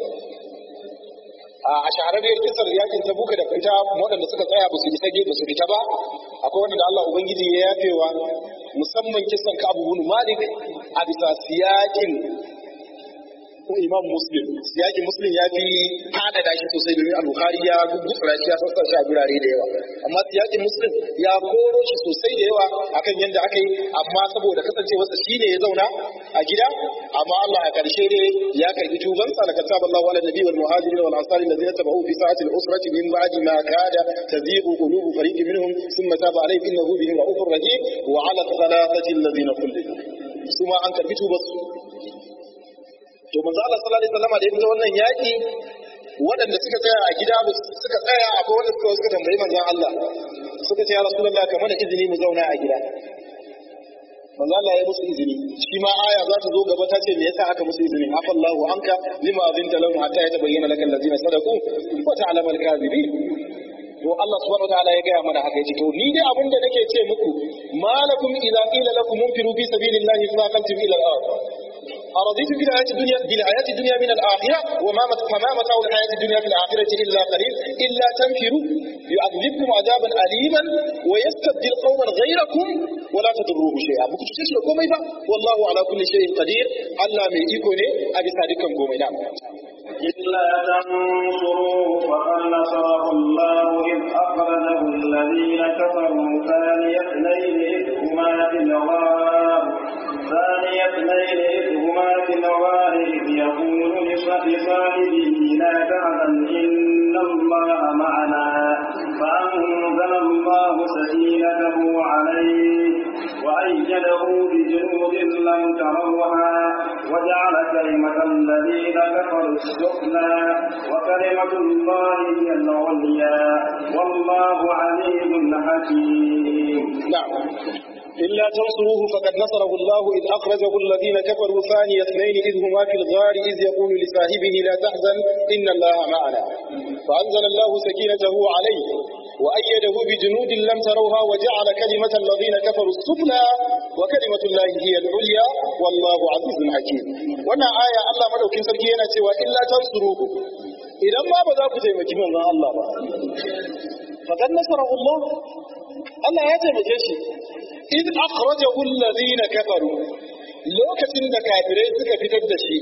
a shahararriyar kisar yakin ta buka da fita waɗanda suka tsaya ba su isa ba su fita ba akwai wanda da Allah ubangiji ya yafewa musamman kisan ka abu malik a bisa siyakin imam muslim siyakin muslim ya fi fadada shi sosai domin al-bukhari ya gutsura shi ya sassa shi a gurare da yawa amma siyakin muslim ya koro shi sosai da yawa akan yadda aka yi amma saboda kasancewarsa shi ne ya zauna a gida amma Allah a ƙarshe ne ya karbi tubansa da kataba Allahu ala nabi wal muhajirin wal ansari allazina tabi'u fi sa'ati al-usrati min ba'di ma kada tazighu qulubu fariqin minhum thumma taba alayhim innahu bihim ra'ufur rahim wa ala thalathati allazina kullu suma an karbi tubansu to manzo Allah sallallahu alaihi wasallam da ya fita wannan yaki waɗanda suka tsaya a gida suka tsaya akwai wanda suka suka tambayi manzon Allah suka ce ya rasulullah ka mana izini mu zauna a gida manzo Allah ya musu izini shi ma aya za ta zo gaba ta ce me yasa aka musu izini afallahu anka lima azinta lahum hatta yatabayyana lakal ladzina sadaqu wa ta'lamu al-kadhibin to Allah subhanahu wataala ya gaya mana haka yace to ni dai abin da nake ce muku malakum idza qila lakum munfiru fi sabilillahi faqaltum ila al-ard أرضيتم بالحياة الدنيا بالحياة الدنيا من الآخرة وما فما متاع الحياة الدنيا في الآخرة إلا قليل إلا تنفروا يعذبكم عذابا أليما ويستبدل قوما غيركم ولا تضروه شيئا بكم تشتري كومي والله على كل شيء قدير ألا من يكوني أبي صادقا كومي نعم إلا تنصروه فقد نصره الله إذ أخرجه الذين كفروا ثاني اثنين إذ هما في الغار ثاني اثنين إذ هما في الغار إذ يقول لصاحبه لا تحزن إن الله معنا فأنزل الله سكينته عليه وأيده بجنود لم تروها وجعل كلمة الذين كفروا السفلى وكلمة الله هي العليا والله عزيز حكيم نعم إلا تنصروه فقد نصره الله إذ أخرجه الذين كفروا ثاني اثنين إذ هما في الغار إذ يقول لصاحبه لا تحزن إن الله معنا فأنزل الله سكينته عليه وأيده بجنود لم تروها وجعل كلمة الذين كفروا السفلى وكلمة الله هي العليا والله عزيز حكيم وانا آية الله مدوكين سركينا سوى إلا تنصروه إذا ما بدأ كتيمة من الله فقد نصره الله Allah ya taimake shi in akhrajahu alladhina kafaru lokacin da kafirai suka fitar da shi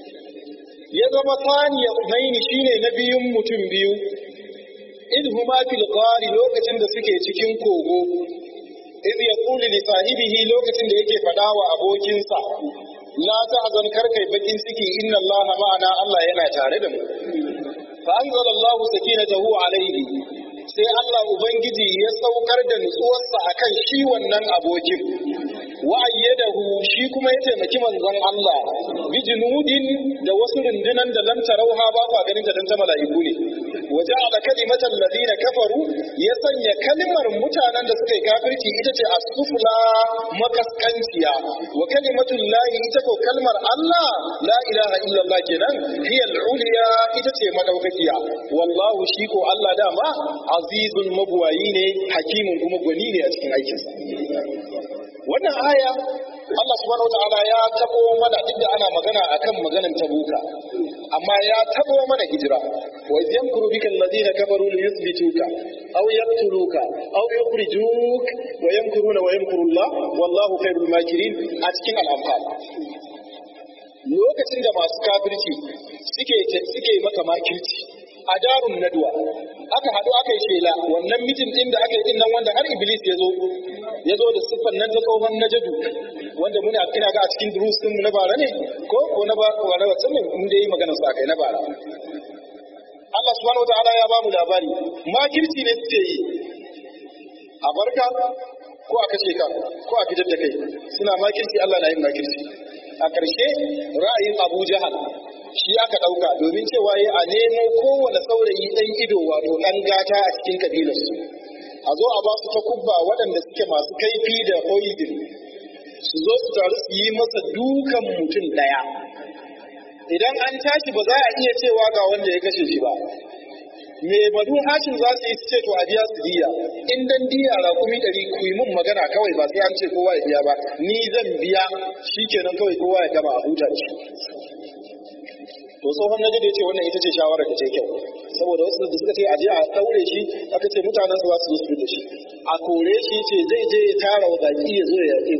ya zama thaniya umaini shine na biyun mutum biyu in huma fil ghari lokacin da suke cikin kogo iz yaqulu li sahibihi lokacin da yake fada wa abokinsa la tahzan karkai bakin ciki inna allaha ma'ana Allah yana tare da mu fa anzala Allahu sakinatahu alayhi sai Allah Ubangiji ya saukar da nutsuwarsa a kan shi wannan abokin, wa'ayyadahu shi kuma ya taimaki manzon Allah, bi junudin da wasu rundunan da lam tarauha ba kwa ganin da dan ta mala'iku ne. Waje ala kalimatan ladina kafaru ya sanya kalimar mutanen da suka yi kafirci ita ce as-sufla makaskanciya wa kalimatul lahi ita ko kalmar Allah la ilaha illallah kenan hiya al-uliya ita ce madaukakiya wallahu shi ko Allah dama azizun mabuwayi ne hakimin kuma gwani ne a cikin aikinsa wannan aya Allah subhanahu wataala ya tabo mana duk da ana magana akan maganan tabuka amma ya tabo mana hijira wa iz yamkuru bika alladhina kafaru li yuthbituka aw yaqtuluka aw yukhrijuk wa yamkuruna wa yamkuru Allah wallahu khairul makirin a cikin al-anfal lokacin da masu kafirci suke suke maka makirci a darun nadwa aka haɗu aka yi shela wannan mitin ɗin da aka yi ɗin nan wanda har iblis ya zo ya zo da siffan nan ta tsohon najadu wanda muna ina ga a cikin durus ɗin na bara ne ko ko na bara na wacce ne mun da yi maganar sa kai na bara Allah subhanahu wataala ya ba mu labari makirci ne suke yi a barka ko a kashe ka ko a fitar da kai suna makirci Allah na yin makirci a ƙarshe ra'ayin Abu Jahal shi aka ɗauka domin cewa ya a nemo kowane saurayi ɗan ido wato ɗan gata a cikin kabilarsu a zo a ba su ta kubba waɗanda suke masu kaifi da poison su zo su taru su yi masa dukan mutum ɗaya idan an tashi ba za a iya cewa ga wanda ya kashe shi ba me madu hashin za su yi su ce to a biya su diya in dan diya raƙumi ɗari ku yi mun magana kawai ba sai an ce kowa ya biya ba ni zan biya shi kenan kawai kowa ya gama a huta da shi to tsohon naji da ya ce wannan ita ce shawarar da ta kyau saboda wasu da suka ce a je a daure shi aka ce mutanen su za su zo su da shi a kore shi ce zai je ya tara wa baki ya zo ya yaƙe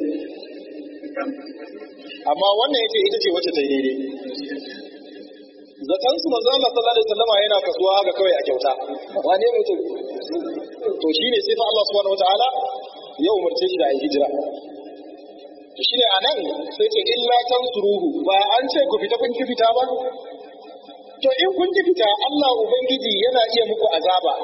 amma wannan ya ce ita ce wacce ta yi daidai zaton su manzo Allah sallallahu alaihi wasallam yana kasuwa haka kawai a kyauta wane mutum to shine sai fa Allah subhanahu wataala ya umarce shi da ayi hijira to shine anan sai ce illa tansuruhu ba an ce ku fita kun ki fita ba to in kun ki fita Allah ubangiji yana iya muku azaba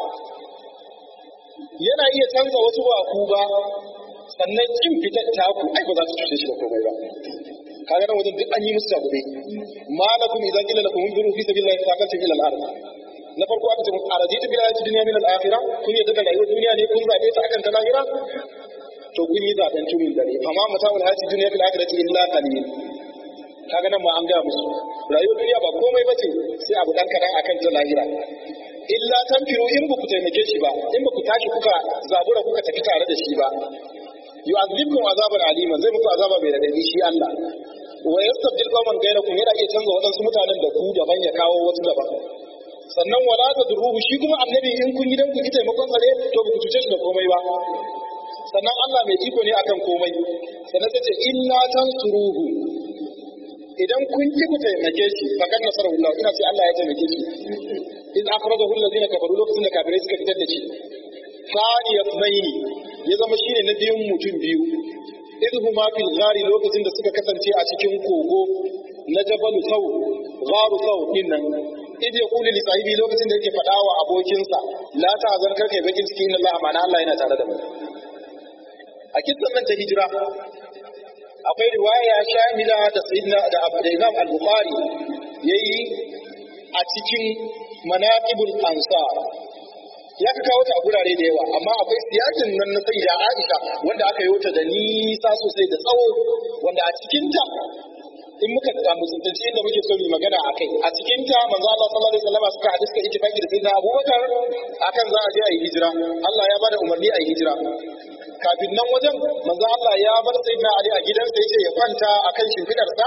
yana iya canza wasu ba ku ba sannan kin fitar ta ku ai ba za su cuce shi da komai ba kaga nan wajen duk an yi musu tabuɗe malakum idan qila lakum unzuru fi sabilillahi faqatum ila al-ard na farko aka ce araditu bil hayati dunya min al-akhirah kun yadda da rayuwar duniya ne kun zabe ta akan ta lahira to kun yi zaben tumin dare amma mata'ul hayati dunya fil akhirati illa qalil kaga nan ma an ga musu rayuwar duniya ba komai bace sai abu dan kadan akan ta lahira illa tanfiru in ba ku taimake shi ba in ba ku tashi kuka zabura kuka tafi tare da shi ba yu'adhibkum azaban aliman zai muku azaba mai radadi shi Allah wa yastabdil qauman ghayrakum yana iya canza wadansu mutanen da ku daban ya kawo wasu daban sannan wala tadruhu shi kuma annabi in kun yi dan ku ki taimakon sa ne to ba ku cuce shi da komai ba sannan Allah mai iko ne akan komai sannan sai ce illa tansuruhu idan kun ki ku taimake shi fakan nasarar Allah ina ce Allah ya taimake shi in akhrajahu allazina kafaru lokacin da kafirai suka fitar da shi thani yasmaini ya zama shine na biyun mutum biyu idhuma fil ghari lokacin da suka kasance a cikin kogo na jabal saw gharu saw dinnan idh yaqulu li sahibi lokacin da yake faɗa wa abokinsa la ta'zan karka yi bakin ciki inna Allah ma'ana Allah yana tare da mu a kissan nan ta hijira akwai riwaya shamila da sayyidina da Imam al-Bukhari yayi a cikin manaqibul ansar ya ka kawo ta a gurare da yawa amma akwai siyasin nan na sayyida Aisha wanda aka yi ta da nisa sosai da tsawo wanda a cikin ta in muka samu tsintanci inda muke so mu magana a kai a cikin ta manzo Allah sallallahu alaihi wasallam suka hadis ka ittifaqi da sayyidina Abubakar akan za a je a yi hijira Allah ya bada umarni a yi hijira kafin nan wajen manzo Allah ya bar sayyidina Ali a gidansa yace ya kwanta akan shimfidarsa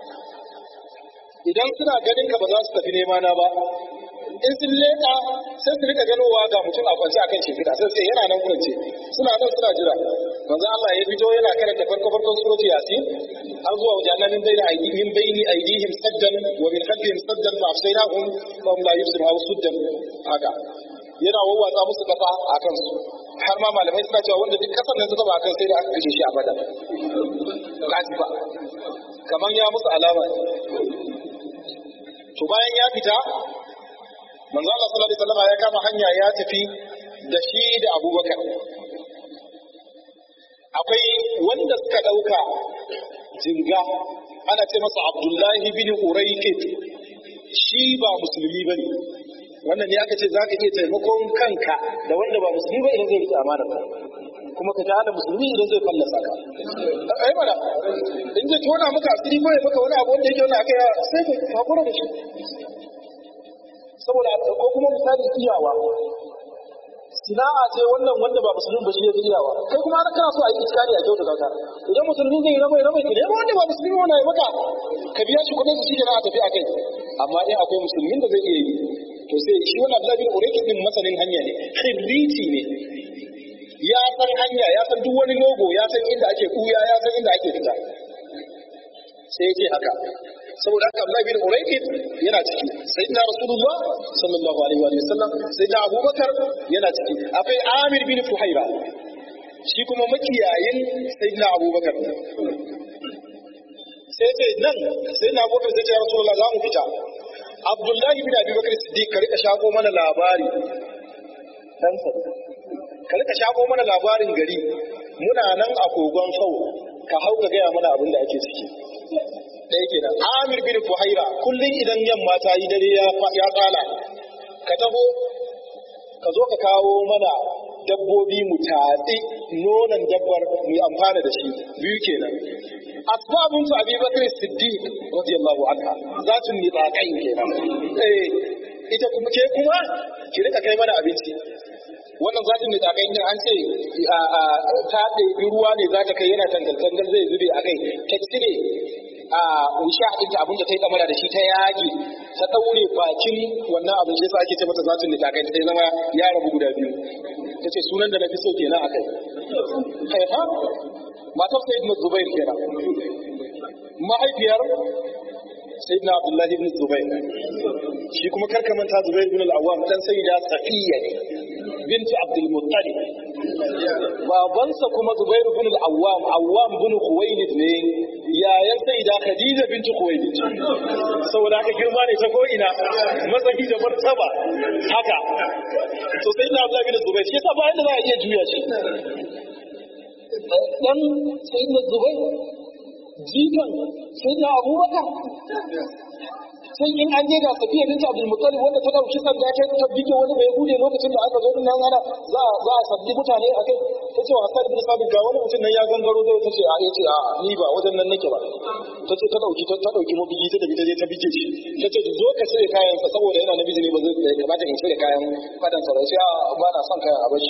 idan suna ganin ka ba za su tafi nema na ba in sun leka sai su rika ganowa ga mutum a kwance akan shimfiɗa sai sai yana nan kwance suna nan suna jira manzo Allah ya fito yana karanta farko farkon surati yasin har zuwa wajen min bayna aydihim bayni aydihim saddan wa min khalfihim saddan fa afsaynahum fa hum la yubsirun aw suddan haka yana wawwatsa musu kasa akan su har ma malamai suna cewa wanda duk kasan nan suka ba akan sai da aka kashe shi a bada kaji ba kaman ya musu alama to bayan ya fita manzo Allah sallallahu alaihi wasallam ya kama hanya ya tafi da shi da Abubakar akwai wanda suka dauka jinga ana ce masa Abdullahi bin Uraykit shi ba musulmi bane wannan ne aka ce zaka iya taimakon kanka da wanda ba musulmi ba idan zai rike amana kuma ka tada musulmi idan zai fallasa ka ai mana in zai tona maka asiri ko ya maka wani abu wanda yake wani akai sai ka hakura da shi saboda ko kuma misali iyawa sina'a ce wannan wanda ba musulmi ba shi ya iyawa kai kuma ana kana so a yi iskari a kyauta ka idan musulmi zai rabai rabai ki nemo wanda ba musulmi wanda ya maka ka biya shi kuɗin su shi na a tafi a kai amma in akwai musulmin da zai iya yi to sai shi wannan Abdullahi bin Urayki din masanin hanya ne khibriti ne ya san hanya ya san duk wani logo ya san inda ake kuya ya san inda ake fita sai ya ce haka saboda haka Abdullahi bin Uraykid yana ciki sayyidina Rasulullah sallallahu alaihi wa sallam sayyidina Abubakar yana ciki akwai Amir bin Fuhaira shi kuma makiyayin sayyidina Abubakar sai ce nan sayyidina Abubakar sai ce ya Rasulullah za mu fita Abdullahi bin Abi Bakar Siddiq ka rika shago mana labari dan ka rika shago mana labarin gari muna nan a kogon sau ka hau ka gaya mana abin da ake ciki ɗaya kenan amir bin fuhaira kullum idan yamma ta yi dare ya tsala ka taho ka zo ka kawo mana dabbobi mu tatsi nonon dabbar mu yi amfana da shi biyu kenan asbabun su abi bakr siddiq radiyallahu anha zatun nitaqain kenan eh ita kuma ke kuma ki rika kai mana abinci wannan zatin da tsakai din an ce ta ɗebi ruwa ne za ta kai yana tangal-tangal zai zube a kai ta cire a usha ɗin ta abinda ta yi kamar da shi ta yage ta ɗaure bakin wannan abin shi yasa ake ce mata zatin da tsakai ta zama ya rabu guda biyu ta ce sunan da na fi so kenan a kai kai ha matar sai ibn zubair kenan mahaifiyar sayyidina abdullahi ibn zubair shi kuma karka manta zubair ibn al-awwam dan sayyida safiya ne bintu abdul muttalib babansa kuma zubair ibn al-awwam awwam ibn khuwaylid ne yayan sayyida khadija bintu khuwaylid saboda haka girma ne ta ko ina matsayi da martaba haka to sayyidina abdullahi ibn zubair shi yasa bayan da za a iya juya shi dan sayyidina zubair jikan sayyidina abubakar sai in an je ga safiya binta abdul muttalib wanda ta dauki sanda ta tabbike wani bai bude lokacin da aka zo din nan ana za za a sabbi mutane a kai ta ce wa hasan bin sabit ga wani mutum nan ya gangaro zai ta ce a ya ce a ni ba wajen nan nake ba ta ce ta dauki ta dauki mabigi ta tafi ta je ta bige shi ta ce zo ka cire kayan sa saboda yana namiji ne ba zai kamata in cire kayan fadan sa ba sai a ba na son kayan a bashi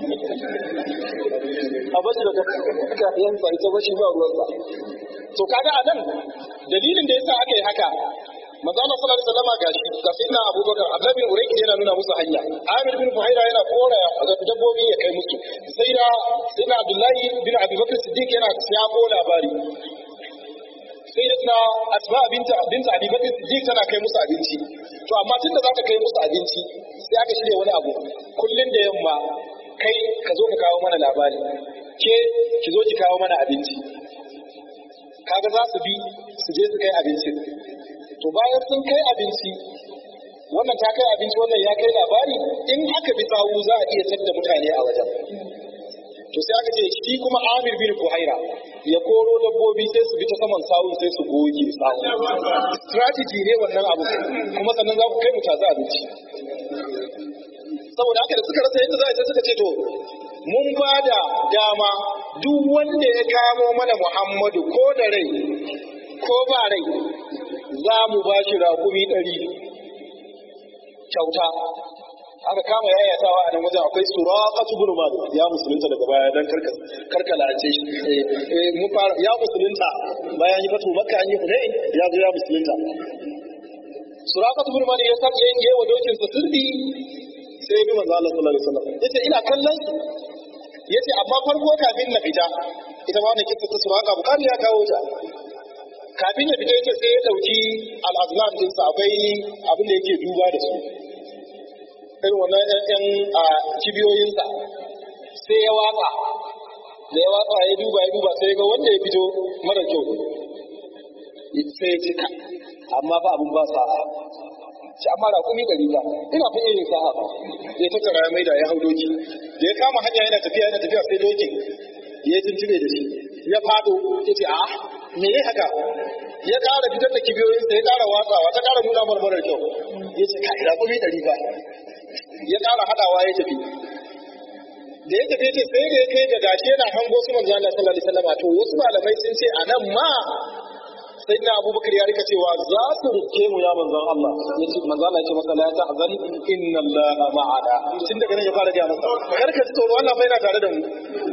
a bashi da kayan sa ita bashi ba ruwan sa to kaga a nan dalilin da yasa aka yi haka manzo Allah sallallahu alaihi wasallam gashi ga sayyidina Abubakar Abdullah bin Urayki yana nuna musu hanya Amir bin Fuhaira yana kora dabbobi ya kai musu sai da sayyidina Abdullahi bin Abi Bakr Siddiq yana siyako labari sai da Asma binta binta Abi Bakr Siddiq tana kai musu abinci to amma tunda za ta kai musu abinci sai aka shirya wani abu kullun da yamma kai ka zo ka kawo mana labari ke ki zo ki kawo mana abinci kaga za su bi su je su kai abinci to bayan sun kai abinci wannan ta kai abinci wannan ya kai labari in aka bi sawu za a iya tadda mutane a wajen to sai aka ce shi kuma Amir bin Fuhaira ya koro dabbobi sai su bi ta saman sawun sai su goge sawun strategy ne wannan abu kuma sannan za ku kai mu taza abinci saboda haka da suka rasa yadda za a sai suka ce to mun ba da dama duk wanda ya kamo mana Muhammadu ko da rai ko ba rai za mu ba shi raƙumi ɗari kyauta aka kama yayatawa a nan wajen akwai suraqatu bin malik ya musulunta daga baya dan karka karkalace shi eh mun fara ya musulunta bayan yi fatu makka an yi hunain ya zo ya musulunta suraqatu bin malik ya sake yin yawa dokin sa sirri sai bi manzo Allah sallallahu alaihi wasallam yace ina kallon su yace amma farko kafin na fita ita ma wannan kissa ta suraqa bukari ya kawo ta kafin ya fita yace sai ya dauki al-azlam din sa akwai abin da yake duba da su irin wannan ƴan a kibiyoyinsa sai ya watsa da ya watsa ya duba ya duba sai ga wanda ya fito mara kyau sai ya ce ka amma fa abin ba sa'a shi amma da kuma gari ba ina fi yin sa'a ba ya tattara ya maida ya hau doki da ya kama hanya yana tafiya yana tafiya sai dokin ya tuntube da shi ya fado ya ce a me ya haka ya ƙara fitar da kibiyoyinsa ya ƙara watsawa ta ƙara nuna marmarar kyau ya ce ka ina kuma ɗari ba ya ƙara haɗawa ya tafi da ya tafi ce sai da ya kai ga gashi yana hango su manzo Allah sallallahu alaihi wasallam to wasu malamai sun ce a nan ma sai na abubakar ya rika cewa za su rike mu ya manzon Allah ya ce manzo Allah ya ce masa la ta'zan inna Allah ma'ana tun daga nan ya fara gaya masa kar ka ji tsoro Allah fa yana tare da mu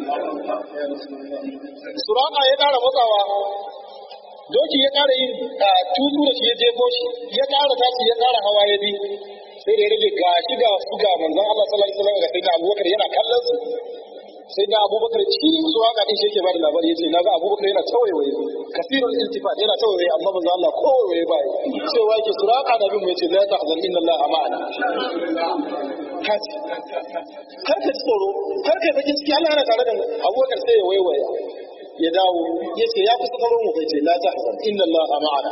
suraka ya ƙara matsawa doki ya ƙara yin tutu da shi ya jefo shi ya ƙara tashi ya ƙara hawa ya bi sai da ya rage ga shi ga su ga manzon Allah sallallahu alaihi wasallam ga sai da Abubakar yana kallon su sai da Abubakar shi su haka din shi yake bada labari yace naga Abubakar yana tawayewaye kasirul iltifat yana tawayewaye amma manzon Allah kowaye bai cewa yake suraka da bin mu yace la tahzan inna Allah ma'ana kaji kar ka tsoro kar ka bakin ciki Allah yana tare da mu Abubakar sai ya waiwaya ya dawo yace ya kusa karo mu kai ce la tahzan inna Allah ma'ana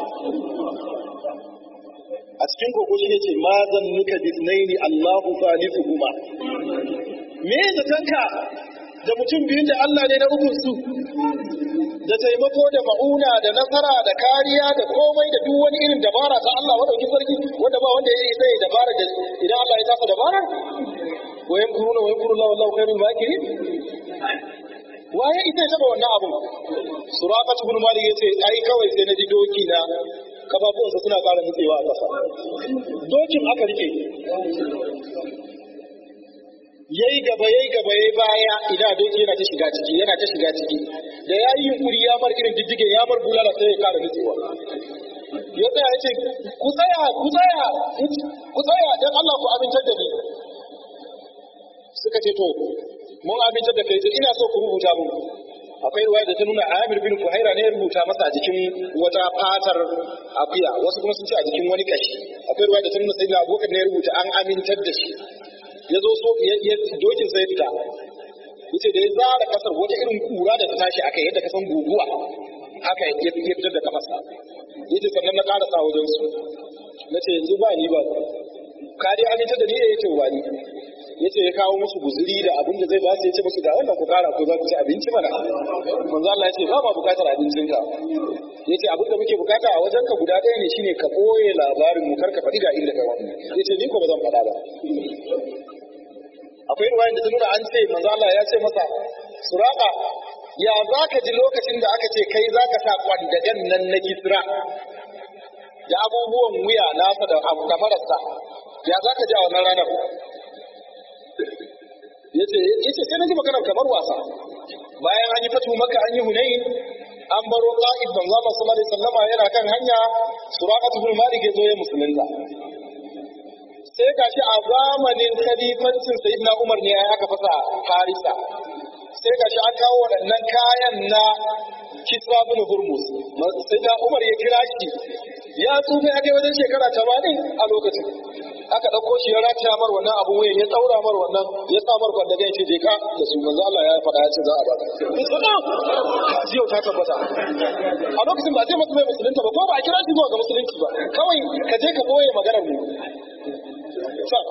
a cikin koko shi ne ce ma zan nuka bisnaini Allahu kuma. me zatanka da mutum biyun da Allah ne na ukun su da taimako da ma'una da nasara da kariya da komai da duk wani irin dabara ta Allah madaukin sarki wanda ba wanda ya yi sai dabara da idan Allah ya tafa dabara wa yamkuruna wa yamkuru Allah wallahu khairul makirin waye ita taba wannan abu suraqat ibn malik yace ai kawai sai na ji doki na kafafuwansa suna ƙara nutsewa a ƙasa dokin aka rike yayi gaba yayi gaba yayi baya ina doki yana ta shiga ciki yana ta shiga ciki da ya yi yunkuri ya mar irin diddige ya mar bulala sai ya ƙara nutsewa ya tsaya ya ce ku tsaya ku tsaya ku tsaya dan Allah ku amintar da ni suka ce to mun amintar da kai ina so ku rubuta mun akwai ruwaya da ta nuna Amir bin Fuhaira ne ya rubuta masa a jikin wata fatar akuya wasu kuma sun ce a jikin wani kashi akwai ruwaya da ta nuna sayyidina Abubakar ne ya rubuta an amintar da shi ya zo so ya dokin sai fita yace da ya zara kasar wata irin kura da ta tashi aka yadda ka san guguwa aka ya fitar da kafarsa yace sannan na karasa wajen su nace yanzu ba ni ba ka dai amintar da ni ya yace ba ni yace ya kawo musu guzuri da abin da zai ba su yace musu ga wannan ku kara ko za ku ci abinci mana manzo Allah yace ba ma bukatar abincin ka yace abin da muke bukata a wajen ka guda ɗaya ne shine ka boye labarin mu karka faɗi ga inda ka wani yace ni ko ba zan faɗa ba akwai ruwayan da ta nuna an ce manzo Allah ya ce masa suraka ya za ka ji lokacin da aka ce kai za ka sa kwandagen nan na kisra da abubuwan wuya nasa da marasa ya za ka ji a wannan ranar yace yace sai na ji magana kamar wasa bayan an yi fatu maka an yi hunain an baro qa'id manzo Allah sallallahu alaihi wasallama yana kan hanya suraqatu bin malik yazo ya musulunta sai gashi a zamanin khalifancin sayyidina Umar ne ya aka fasa Harisa sai gashi an kawo waɗannan kayan na Kisra bin Hurmuz sayyidina Umar ya kira shi ya tsufa ya kai wajen shekara 80 a lokacin aka ɗauko shi ya rataya mar wannan abun wuyan ya tsaura mar wannan ya sa mar kwanda gan shi je ka da su manzo Allah ya faɗa ya ce za a baka kaji yau ta tabbata a lokacin ba zai masa mai musulunta ba ko ba a kira shi zuwa ga musulunci ba kawai ka je ka boye maganar mu Ramadan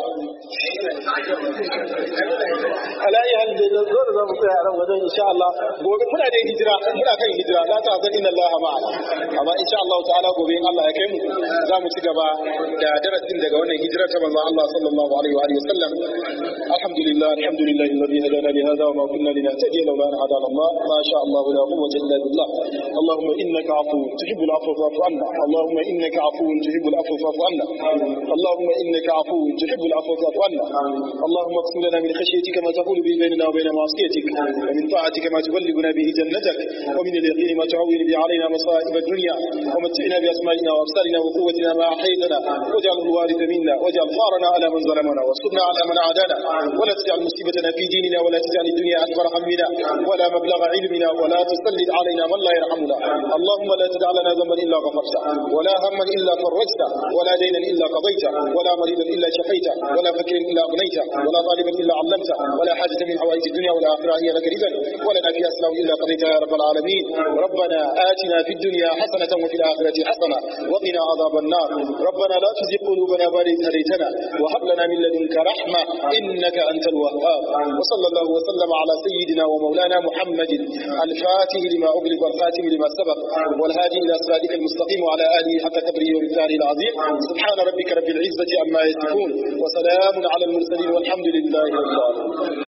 alayi hal da zo da zamu tsaya a ran wajen insha Allah gobe muna da hijira muna kan hijira la ta zan inna Allah ma'ana amma insha Allah ta'ala gobe in Allah ya kai mu za mu ci gaba da darasin daga wannan hijira ta manzon Allah sallallahu alaihi wa alihi wasallam alhamdulillah alhamdulillah alladhi hadana li hadha wa ma kunna linahtadiya lawla an hadana Allah ma sha Allah la quwwata illa billah اللهم انك عفو تحب العفو فاعف عنا اللهم انك عفو تحب العفو فاعف عنا اللهم انك عفو تحب العفو فاعف عنا اللهم اقسم لنا من خشيتك ما تقول به بيننا وبين معصيتك ومن طاعتك ما تبلغنا به جنتك ومن اليقين ما تعون به علينا مصائب الدنيا ومتعنا باسمائنا وابصارنا وقوتنا ما احييتنا واجعله الوارث منا واجعل ثارنا على من ظلمنا وانصرنا على من عادانا ولا تجعل مصيبتنا في ديننا ولا تجعل الدنيا اكبر همنا ولا مبلغ علمنا ولا تسلط علينا من لا يرحمنا اللهم لا تدع لنا ذنبا الا غفرته ولا هما الا فرجته ولا دينا الا قضيته ولا مريضا الا شفيته ولا فكرا الا اغنيته ولا طالبا الا علمته ولا حاجه من حوائج الدنيا والاخره هي لك رزقا ولنا فيها اسلام الا قضيتها يا رب العالمين ربنا اتنا في الدنيا حسنه وفي الاخره حسنه وقنا عذاب النار ربنا لا تزغ قلوبنا بعد إذ هديتنا وهب لنا من لدنك رحمه انك انت الوهاب وصلى الله وسلم على سيدنا ومولانا محمد الفاتح لما اغلق والخاتم لما سبق والهادي الى صراطك المستقيم وعلى اله حق قدره ومثاله العظيم سبحان ربك رب العزه عما يصفون وسلام على المرسلين والحمد لله رب العالمين